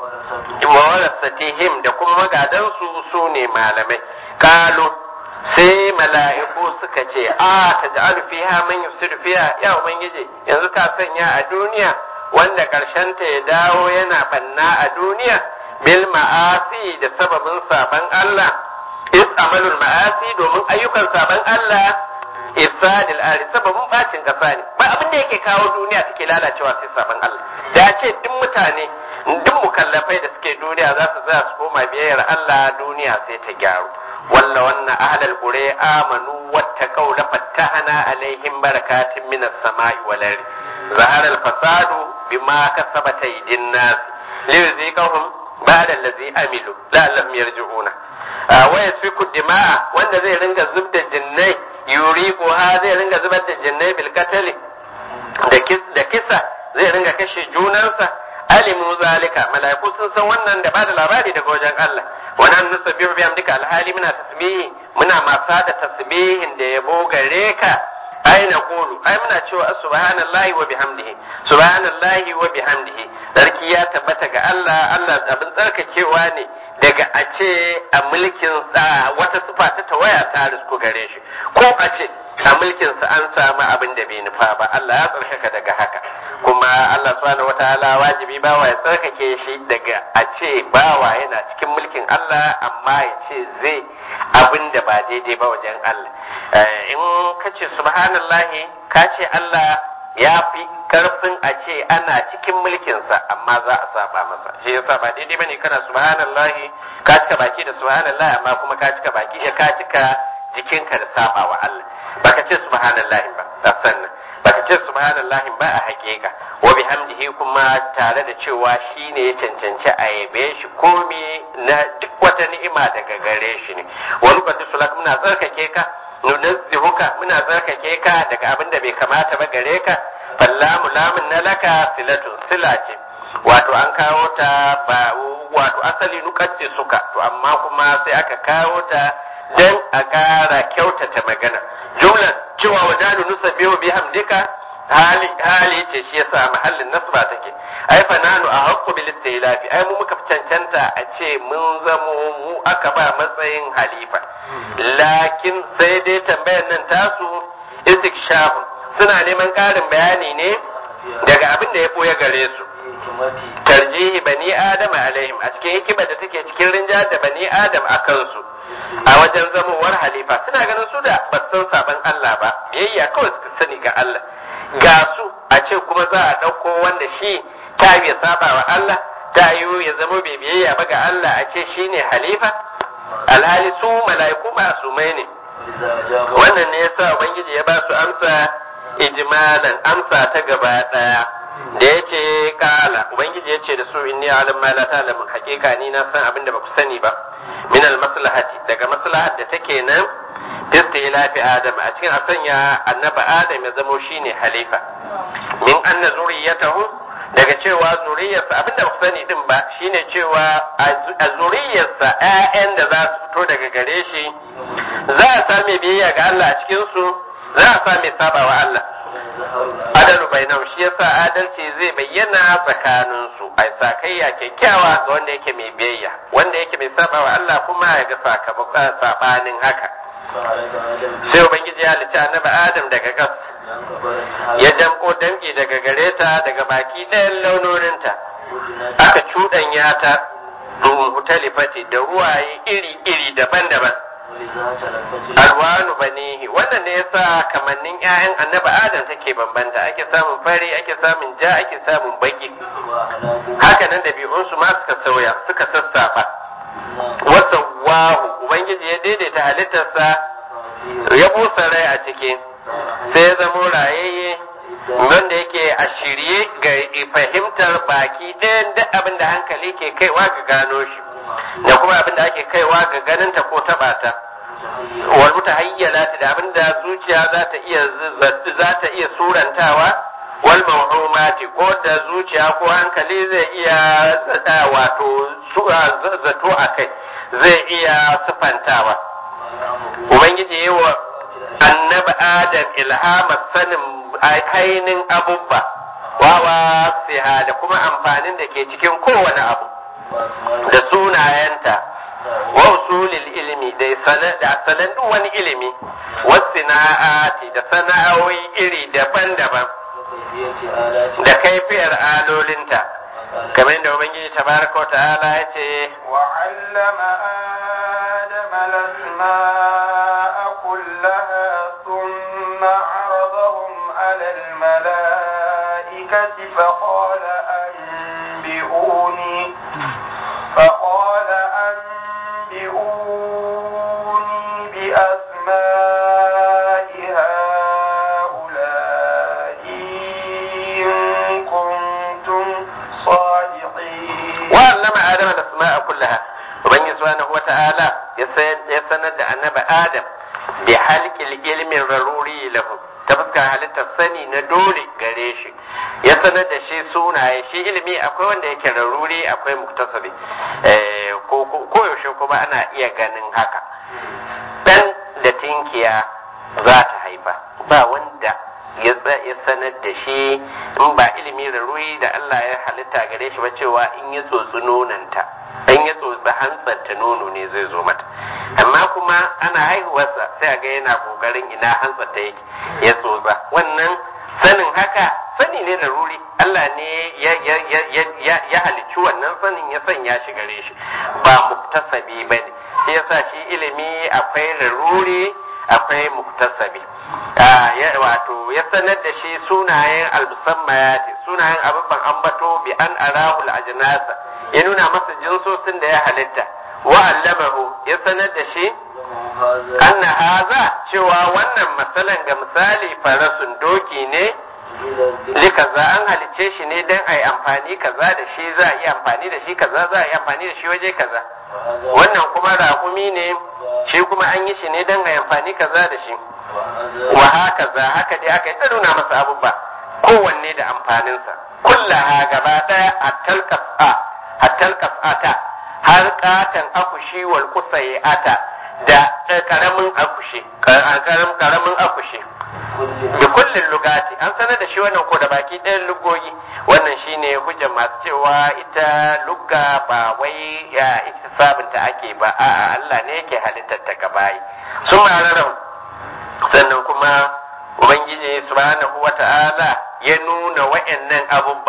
warasatihim da kuma magadansu su ne malamai kalu sai mala'iku suka ce a ta ja'alu fiha man yufsidu fiha ya ubangiji yanzu ka sanya a duniya wanda ta ya dawo yana banna a duniya bil ma'asi da sababin saban Allah is amalul ma'asi domin ayyukan saban Allah ifsadil ari sababin bacin kasa ne ba abin da yake kawo duniya take lalacewa sai saban Allah da ce duk mutane duk mukallafai da suke duniya za su za su koma biyayyar Allah duniya sai ta gyaru walla wannan ahlal qura amanu wattaqaw la fattahana alaihim barakatin minas sama'i wal ardi zahara al fasadu bima kasabat aydin nas liyuziqahum ba'da allazi amilu la'allahum yarji'una wa yasfiku dima'a wanda zai ringa zubda jinnai yuriqu ha zai ringa zubar da jinnai bil qatl da kis da kisa zai ringa kashe junansa alimu zalika mala'iku sun san wannan da bada labari daga wajen Allah wa nan nusabbihu bi amdika alhali muna tasbihi muna masa da tasbihin da yabo gare ka ai na kulu ai muna cewa subhanallahi wa bihamdihi subhanallahi wa bihamdihi sarki ya tabbata ga Allah Allah abin tsarkakewa ne daga a ce a mulkin sa wata sifa ta tawaya ta risku gare shi ko a ce a mulkin sa an samu abin da bai nufa ba Allah ya tsarkaka daga haka kuma Allah subhanahu wataala wajibi bawa ya tsarkake shi daga a ce bawa yana cikin mulkin Allah amma ya ce zai abin da ba daidai ba wajen Allah in ka ce subhanallahi ka ce Allah ya fi karfin a ce ana cikin mulkinsa amma za a saba masa shi yasa ba daidai bane kana subhanallahi ka cika baki da subhanallahi amma kuma ka cika baki ka cika jikinka da saba wa Allah baka ce subhanallahi ba da sannan baka ce subhanallahi ba a hakika wa bihamdihi kuma tare da cewa shine ya cancanci a yabe shi komi na duk wata ni'ima daga gare shi ne wani kwatu sulak muna tsarkake ka nunazzihuka muna tsarkake ka daga abin da bai kamata ba gare ka fallamu lamun na laka silatun sila ce wato an kawo ta ba wato asali nukacce suka to amma kuma sai aka kawo ta dan a ƙara kyautata magana jumlan cewa wajanu nusabbihu bihamdika hali hali ce shi yasa mahallin nasba take ai fa nanu a haqqu bil istilafi ai mu muka cancanta a ce mun zamo mu aka ba matsayin halifa lakin sai dai tambayar nan tasu istikshafu suna neman karin bayani ne daga abin da ya boye gare su tarjihi bani adam alaihim a cikin hikimar da take cikin rinja da bani adam a kansu a wajen zamowar halifa suna ganin su da ba san saban Allah ba biyayya kawai suka sani ga Allah ga su a ce kuma za a ɗauko wanda shi ta ya saba wa Allah ta yiwu ya zama bai biyayya ba ga Allah a ce shi ne halifa alhali su mala'iku masumai ne wannan ne yasa ubangiji ya ba su amsa ijmalan amsa ta gaba daya da ya ce kala ubangiji ya ce da su inni alam ma la ta'lamun hakika ni na san abin da ba ku sani ba min al maslahati daga maslahat da take nan istilafi adam a cikin a sanya annaba adam ya zamo shine halifa min anna zuriyatahu daga cewa zuriyarsa abinda ba ku sani din ba shine cewa a zuriyarsa ƴaƴan da za su fito daga gare shi za a same biyayya ga Allah a cikin su za a same sabawa Allah adalu bainahum shi yasa adalci zai bayyana tsakanin su ai sakayya kyakkyawa ga wanda yake mai biyayya wanda yake mai sabawa Allah kuma ya ga sakamakon sabanin haka sai ubangiji ya halicci annabi Adam daga gas ya damko damki daga gare ta daga baki ɗayan launoninta aka cuɗanya ta mutalifati da ruwaye iri-iri daban-daban alwanu banihi wannan ne yasa kamannin ƴaƴan annabi adam take bambanta ake samun fari ake samun ja ake samun baki haka nan ɗabi'unsu ma suka sauya suka sassafa wasa wahu ubangiji ya daidaita halittarsa ya busa rai a ciki sai ya zamo rayayye wanda yake a shirye ga fahimtar baki ɗayan duk abin da hankali ke kaiwa ga gano shi da kuma abin da ake kaiwa ga ganinta ko taɓa ta wal mutahayyalati da abin da zuciya za ta iya za ta iya surantawa wal mawhumati ko da zuciya ko hankali zai iya wato zato a kai zai iya sufantawa ubangiji yi wa annabi adam ilhamar sanin ainihin abubba wawa siha da kuma amfanin da ke cikin kowane abu da sunayenta wa usulil ilmi da sanan duk wani ilimi wasu sana'ati da sana'o'i iri daban-daban da kaifiyar alolinta kamar da ubangiji tabaraka wa ta'ala ya ce وعلم آدم الأسماء كلها ثم عرضهم على الملائكة فقال أنبئوني فقال أنبئوني بأسماء هؤلاء إن كنتم صادقين وعلم آدم الأسماء كلها وبني سبحانه وتعالى يسند النبي آدم بحلق العلم الضروري له ta fuskar halittar sani na dole gare shi ya sanar da shi sunaye shi ilimi akwai wanda yake raruri akwai muktasabi ko yaushe kuma ana iya ganin haka dan da tinkiya za ta haifa ba wanda ya sanar da shi in ba ilimi raruri da Allah ya halitta gare shi ba cewa in ya tsotsi nonanta in ya tsotsi hantsarta nono ne zai zo mata amma kuma ana haihuwarsa sai a ga yana kokarin ina hantsarta yake ya tsotsa wannan sanin haka sani ne da ruri Allah ne ya halicci wannan sanin ya sanya shi gare shi ba muktasabi ba ne shi yasa shi ilimi akwai raruri akwai muktasabi wato ya sanar da shi sunayen almusammayati sunayen abubuwan ambato bi an arahul ajnasa ya nuna masa jinsosin da ya halitta wa allamahu ya sanar da shi anna haza cewa wannan matsalan ga misali farasun doki ne likaza an halicce shi ne don a yi amfani kaza da shi za a yi amfani da shi kaza za a yi amfani da shi waje kaza wannan kuma raƙumi ne shi kuma an yi shi ne don a yi amfani kaza da shi wa haka za haka dai aka yi ta nuna masa abubuwa kowanne da amfaninsa kullaha gaba ɗaya a talkasa a talkasata har katan akushi wal kusayata da karamin akushi karamin akushi da kullin lugati an sanar da shi wannan ko da baki ɗayan lugogi wannan shine hujjar masu cewa ita lugga ba wai ya ita sabunta ake ba a'a Allah ne yake halittar ta gabayi sun mararar sannan kuma ubangiji subhanahu wata'ala ya nuna wa'annan abubba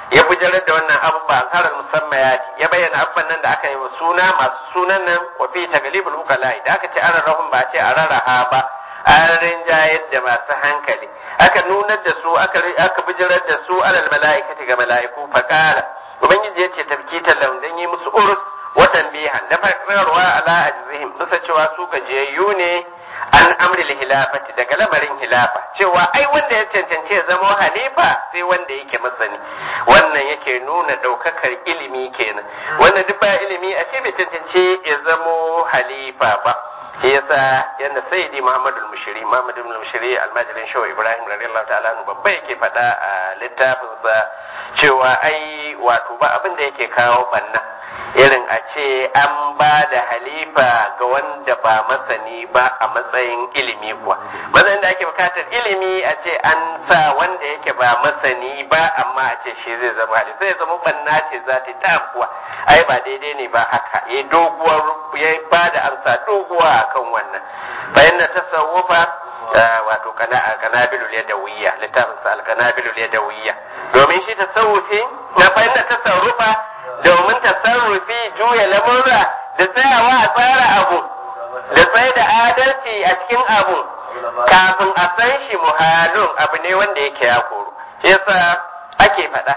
ya bujirar da wannan abubuwa harar musamman ya bayyana abubuwan nan da aka yi wa suna masu sunan nan wa fi taglibul ukala da aka ce an rahun ba ce a raraha ba an rinjayar da masu hankali aka nunar da su aka aka bijirar da su alal mala'ikati ga mala'iku faqala ubangiji ya ce tabkitan lahum dan yi musu urus watan bihan da farkarwa ala ajzihim bisa cewa su gajiyayyu ne an amri hilafati daga lamarin hilafa cewa ai wanda ya cancanci ya zama halifa sai wanda yake masani wannan yake nuna daukakar ilimi kenan wannan duk ba ilimi a ce bai cancanci ya zamo halifa ba shi yasa yanda sayyidi muhammadu al-mushiri muhammadu al-mushiri almajirin shawa ibrahim radiyallahu ta'ala anhu babba yake faɗa a littafinsa cewa ai wato ba abin da yake kawo banna irin a ce an ba da halifa ga wanda ba masani ba a matsayin ilimi kuwa matsayin da ake bukatar ilimi a ce an sa wanda yake ba masani ba amma a ce shi zai zama halifa sai zama banna ce za ta ta kuwa ai ba daidai ne ba haka ya doguwar ya ba da amsa doguwa akan wannan bayan na tasawufa wato kanabilul yadawiyya littafin sa al-kanabilul yadawiyya domin shi tasawufi na bayan na tasawufa domin tasarrufi juya lamurra da tsayawa a tsara abu da tsaye da adalci a cikin abu kafin a san shi muhalun abu ne wanda yake ya koru shi yasa ake faɗa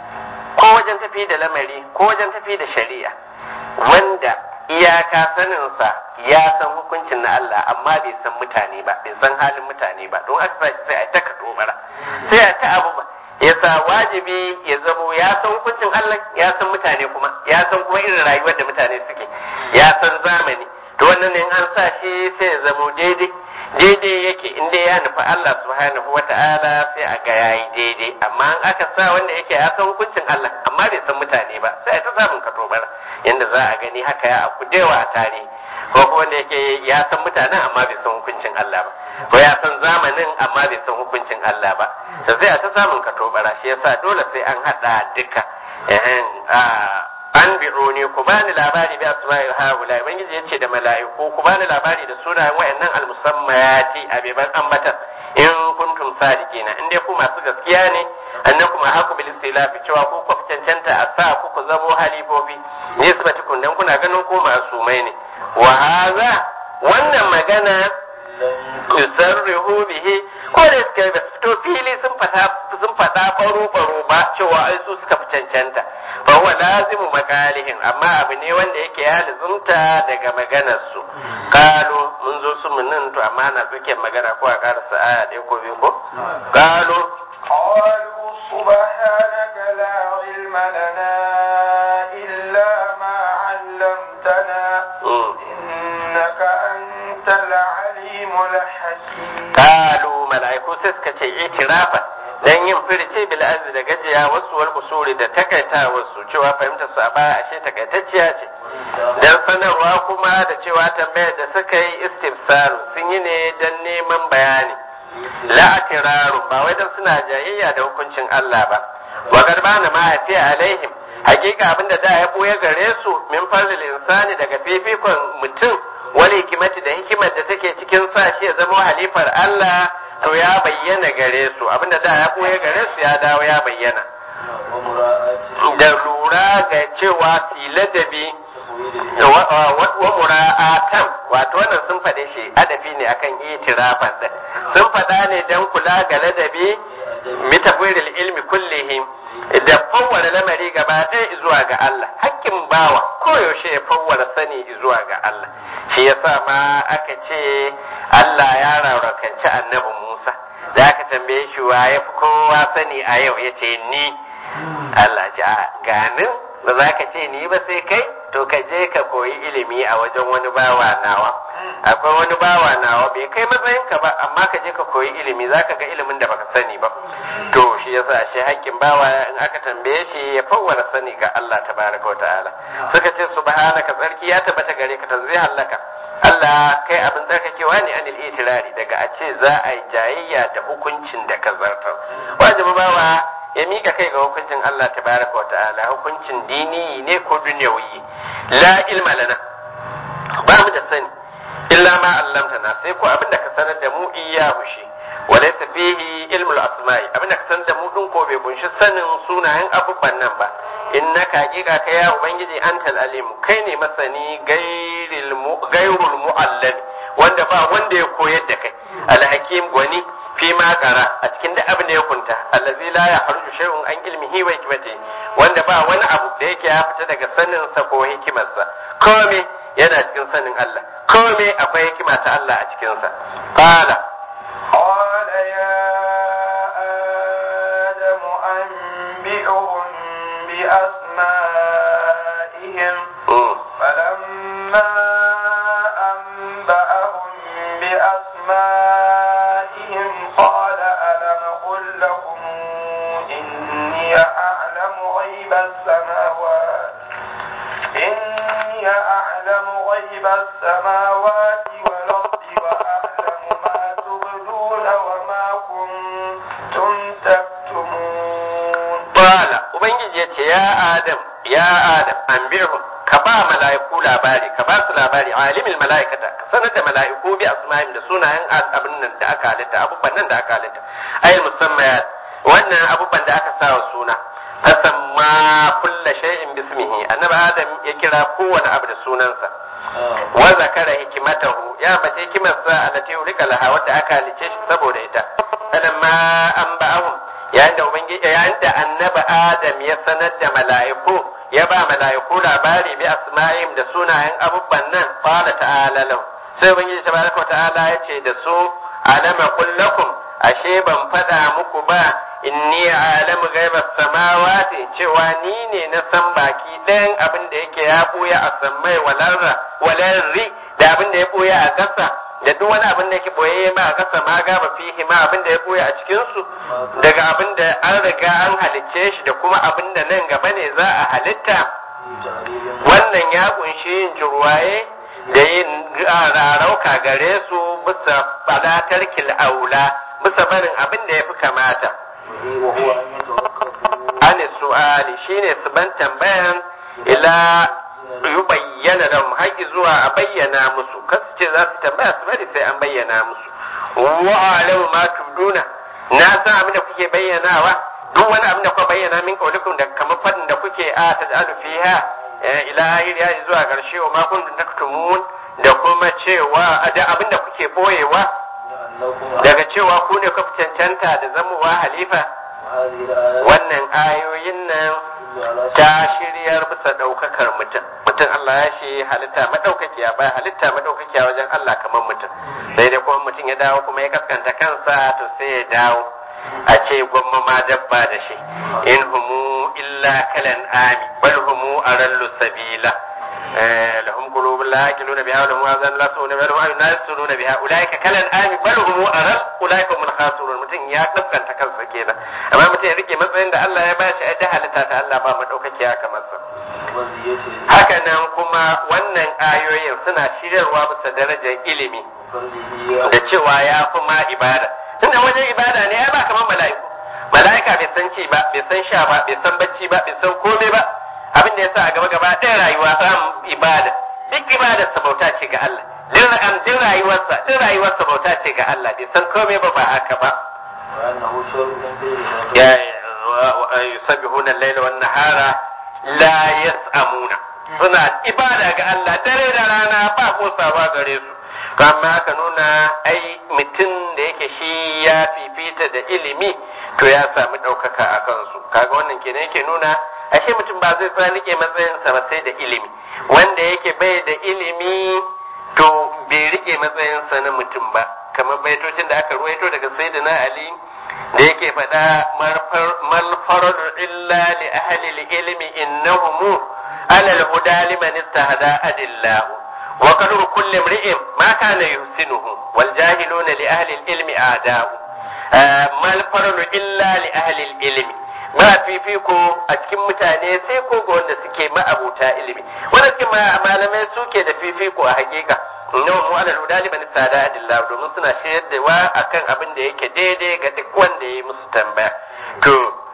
ko wajen tafi da lamari ko wajen tafi da shari'a wanda iyaka saninsa ya san hukuncin na Allah amma bai san mutane ba bai san halin mutane ba don aka sa sai a ta bara sai a ta abu ba yasa wajibi ya zamo ya san hukuncin Allah ya san mutane kuma ya san kuma irin rayuwar da mutane suke ya san zamani to wannan ne an sa shi sai ya zamo daidai daidai yake inda ya nufi Allah subhanahu wa ta'ala sai a ga yayi daidai amma an aka sa wanda yake ya san hukuncin Allah amma bai san mutane ba sai ta samun katobar yanda za a gani haka ya aku dewa a tarihi ko kuma wanda yake ya san mutanen amma bai san hukuncin Allah ba ko ya san zamanin amma bai san hukuncin Allah ba da sai a ta samun katobara shi yasa dole sai an hada duka an bi'uni ku bani labari bi asma'il haula ubangiji yace da mala'iku ku bani labari da sunayen wayannan almusammayati abiban ambatan in kuntum sadiqina in dai ku masu gaskiya ne annakum haku bil istilafi cewa ku ku cancanta a sa ku ku zamo halifofi ne su kun dan kuna ganin ku masumai ne wa hadha wannan magana yusarrihu bihi ko da suka ba su fito fili sun fata sun fada baro baro ba cewa ai su suka fi cancanta fa huwa lazimu makalihim amma abu ne wanda yake ya lazumta daga maganar su kalu mun zo su mun nan to amma na suke magana ko a karasa aya ɗaya ko biyu ko kalu قالوا سبحانك لا علم لنا إلا ما علمتنا إنك أنت العليم الحكيم قالوا ملائكو سسكة itirafa dan yin firce bil azzi da gajiya wasu wal usuli da takaita wasu cewa fahimtar su a baya ashe takaitacciya ce dan sanarwa kuma da cewa tambayar da suka yi istifsaru sun yi ne dan neman bayani la'atiraru ba wai dan suna jayayya da hukuncin Allah ba wa garbana ma afi alaihim hakika abinda da ya boye gare su min fadlil insani daga fifikon mutum wani hikimati da hikimar da take cikin sa shi ya zama halifar Allah to ya bayyana gare su abinda da ya boye gare su ya dawo ya bayyana da lura ga cewa filadabi wa mura'atan wato wannan sun faɗe shi adafi ne akan itirafan din sun faɗa ne dan kula ga ladabi mitafiril ilmi kullihim da fawwara lamari gaba ɗaya zuwa ga Allah hakkin bawa koyaushe ya fawwara sani zuwa ga Allah shi yasa ma aka ce Allah ya rarrakanci annabi Musa da aka tambaye shi wa ya fi kowa sani a yau ya ce ni Allah ja ganin ba za ka ce ni ba sai kai to ka je ka koyi ilimi a wajen wani bawa nawa akwai wani bawa nawa bai kai matsayinka ba amma ka je ka koyi ilimi za ka ga ilimin da baka sani ba to shi yasa shi hakkin bawa in aka tambaye shi ya fawwala sani ga Allah tabaraka wa ta'ala suka ce subhanaka tsarki ya tabbata gare ka tanzih halaka Allah kai abin tsarkakewa ne anil itirari daga a ce za a yi jayayya da hukuncin da ka zartar wajibi bawa ya mika kai ga hukuncin Allah tabaraka wa ta'ala hukuncin dini ne ko dunyawi la ilma lana ba mu da sani illa ma allamtana sai ko abin da ka sanar da mu iya hushi walaysa fihi ilmul asma'i abin da ka san da mu din ko bai kunshi sanin sunayen abubuwan nan ba innaka hakika kai ya ubangiji antal alim kai ne masani gairil mu gairul muallimi wanda ba wanda ya koyar da kai alhakim gwani fi ma kara a cikin da abin da ya kunta allazi la ya harju shay'un an ilmihi wa hikmati wanda ba wani abu da yake ya fita daga sanin sa ko hikimarsa kome yana cikin sanin Allah kome akwai hikima ta Allah a cikin sa qala قال يا آدم أنبئهم بأسمائهم mm, فلما أنبأهم بأسمائهم قال ألم قل لكم إني أعلم غيب السماوات إني أعلم غيب السماوات والأرض وأعلم ما تبدون وما كنتم تكتمون qala ubangiji yace ya adam ya adam anbihum ka ba mala'iku labari ka ba su labari alimul mala'ikata ka sanar da mala'iku bi asma'im da sunayen abin nan da aka halitta abubuwan nan da aka halitta ayil musammayat wannan abubuwan da aka sa wa suna fasamma kulla shay'in bismihi annabi adam ya kira kowane abu da sunansa wa zakara hikimatahu ya mace hikimarsa allati ulika laha wadda aka halice shi saboda ita falamma an ba'ahum yayin da ubangiji yayin da annabi adam ya sanar da mala'iku ya ba mala'iku labari bi asma'im da sunayen abubuwan nan qala ta'ala lahu sai ubangiji tabaraka wa ta'ala ya ce da su alama kullakum ashe ban fada muku ba inni alamu gaibas samawati cewa ni ne na san baki ɗayan abin da yake ya buya a sammai walarra walarri da abin da ya buya a ƙasa da duk wani abin da yake boye ma a ƙasa ma gaba fihi ma abin da ya buya a cikin su daga abin da an riga an halicce shi da kuma abin da nan gaba ne za a halitta wannan ya kunshi yin jirwaye da yin rarauka gare su bisa fadatar kil'aula bisa barin abin da ya fi kamata وهو أن يتوقفوا an su'ali shine su ban tambayan ila yi bayyana da haƙi zuwa a bayyana musu kasu ce za su tambaya su bari sai an bayyana musu wa alamu ma tubduna na san abin da kuke bayyanawa duk wani abin da kuka bayyana min kaulikum da kamar fadin da kuke a taj'alu fiha eh, ila ahir ya zuwa karshe wa ma kuntum taktumun da kuma cewa da abin da kuke boyewa لأنكم daga cewa ku ne kuka cancanta da zamowa halifa هذه الآيات wannan ayoyin nan تدل على ta shiryar bisa ɗaukakar mutum mutum Allah ya shi halitta madaukakiya ba halitta madaukakiya wajen Allah kamar mutum sai dai kuma mutum ya dawo kuma ya kaskanta kansa to sai ya dawo a ce gwamma ma dabba da shi in humu illa kalan ami bal humu arallu sabila Eh, lahum qulubun la yaqiluna biha wa lahum azan la yasma'una biha wa lahum la yasma'una biha ulaika kalan ami bal humu aral ulaika hum khasirun mutum ya kaskanta kansa kenan amma mutum ya rike matsayin da Allah ya bashi a ta halitta ta Allah ba madaukakiya kamar sa وزيته haka nan kuma wannan ayoyin suna shiryarwa bisa darajar ilimi وفضله da cewa ya fi ma ibada tunda wajen ibada ne ya ba kamar mala'iku mala'ika bai san ci ba bai san sha ba bai san bacci ba bai san komai ba abin da yasa a gaba gaba ɗaya rayuwa samun ibada duk ibadar sa bauta ce ga Allah duk am duk rayuwarsa duk rayuwarsa bauta ce ga Allah bai san komai ba ba haka ba وأنه شر من غيره ya yusabbihuna al-laila wan nahara la yas'amuna suna ibada ga Allah dare da rana ba kosawa gare su kama aka nuna ai mutum da yake shi ya fifita da ilimi to ya sami ɗaukaka a kansu kaga wannan kenan yake nuna ashe mutum ba zai tsaya rike matsayinsa ba sai da ilimi wanda yake bai da ilimi to bai rike matsayinsa na mutum ba kamar baitocin da aka ruwaito daga sayyidina ali da yake faɗa malfarar illa li ahli ilmi innahum ala al-huda liman istahada adillahu wa qadru kulli imri'in ma kana yuhsinuhu wal jahiluna li ahli al-ilmi a'da'u malfarar illa li ahli ilmi ba fifiko a cikin mutane sai ko ga wanda suke ma'abuta ilimi wanda suke malamai suke da fifiko a hakika innahu mu ala huda liman sada adillah domin suna shayar da wa akan abin da yake daidai ga duk wanda ya musu tambaya to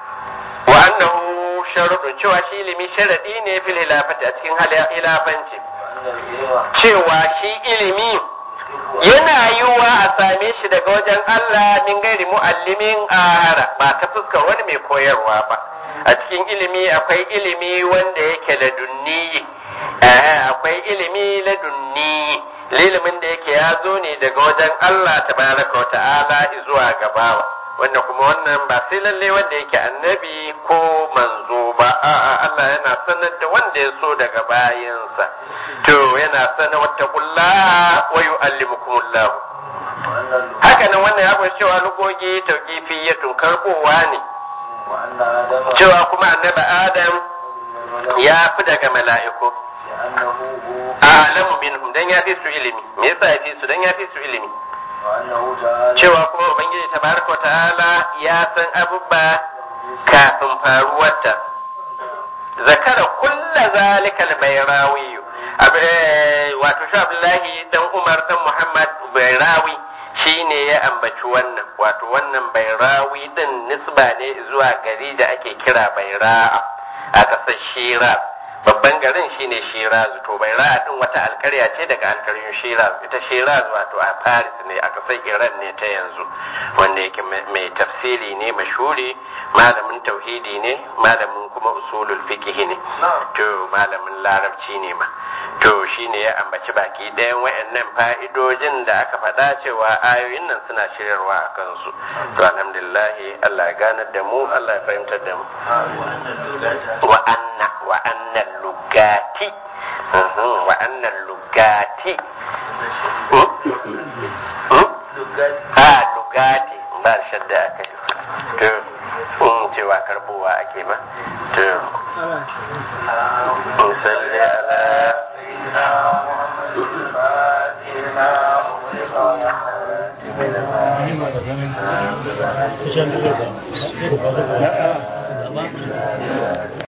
wa annahu sharuɗu cewa shi ilimi sharadi ne fil hilafati a cikin hilafanci وأن العلم cewa shi ilimi yana yiwuwa a same shi daga wajen Allah min gairi mu'allimin ahara ba ta fuskar wani mai koyarwa ba a cikin ilimi akwai ilimi wanda yake ladunni akwai ilimi ladunni ilimin da yake ya zo ne daga wajen Allah tabaraka wa ta'ala zuwa gabawa wanda kuma wannan ba sai lalle wanda yake annabi ko manzo ba a'a Allah yana sanar da wanda ya so daga bayansa to yana sanar wata kulla wa yu'allimukumullah haka nan wannan ya kunshi cewa lugogi tauqifiyatun karbowa ne cewa kuma annabi Adam ya fi daga mala'iku a'lamu minhum dan ya fi su ilimi me yasa ya fi su dan ya fi su ilimi cewa kuma ubangiji tabaraka ta'ala ya san abubba kafin faruwarta zakara kulla zalika al-bayrawi wato shi abdullahi dan umar dan muhammad bayrawi shine ya ambaci wannan wato wannan bayrawi din nisba ne zuwa gari da ake kira bayra'a a ƙasar shiraz babban garin shine shiraz to bayra'a din wata alkarya ce daga alkaryun shiraz ita shiraz wato a paris ne a ƙasar iran ne ta yanzu wanda yake mai tafsiri ne mashuri malamin tauhidi ne malamin kuma usulul fiqh ne to malamin larabci ne ma to shine ya ambaci baki ɗayan wayannan fa'idojin da aka faɗa cewa ayoyin nan suna shiryarwa a kansu to alhamdulillah Allah ya ganar da mu Allah ya fahimtar da mu wa anna wa anna lugati wa anna lugati ha lugati ba shadda aka yi to cewa karbowa ake ma to musalli ala Thank you.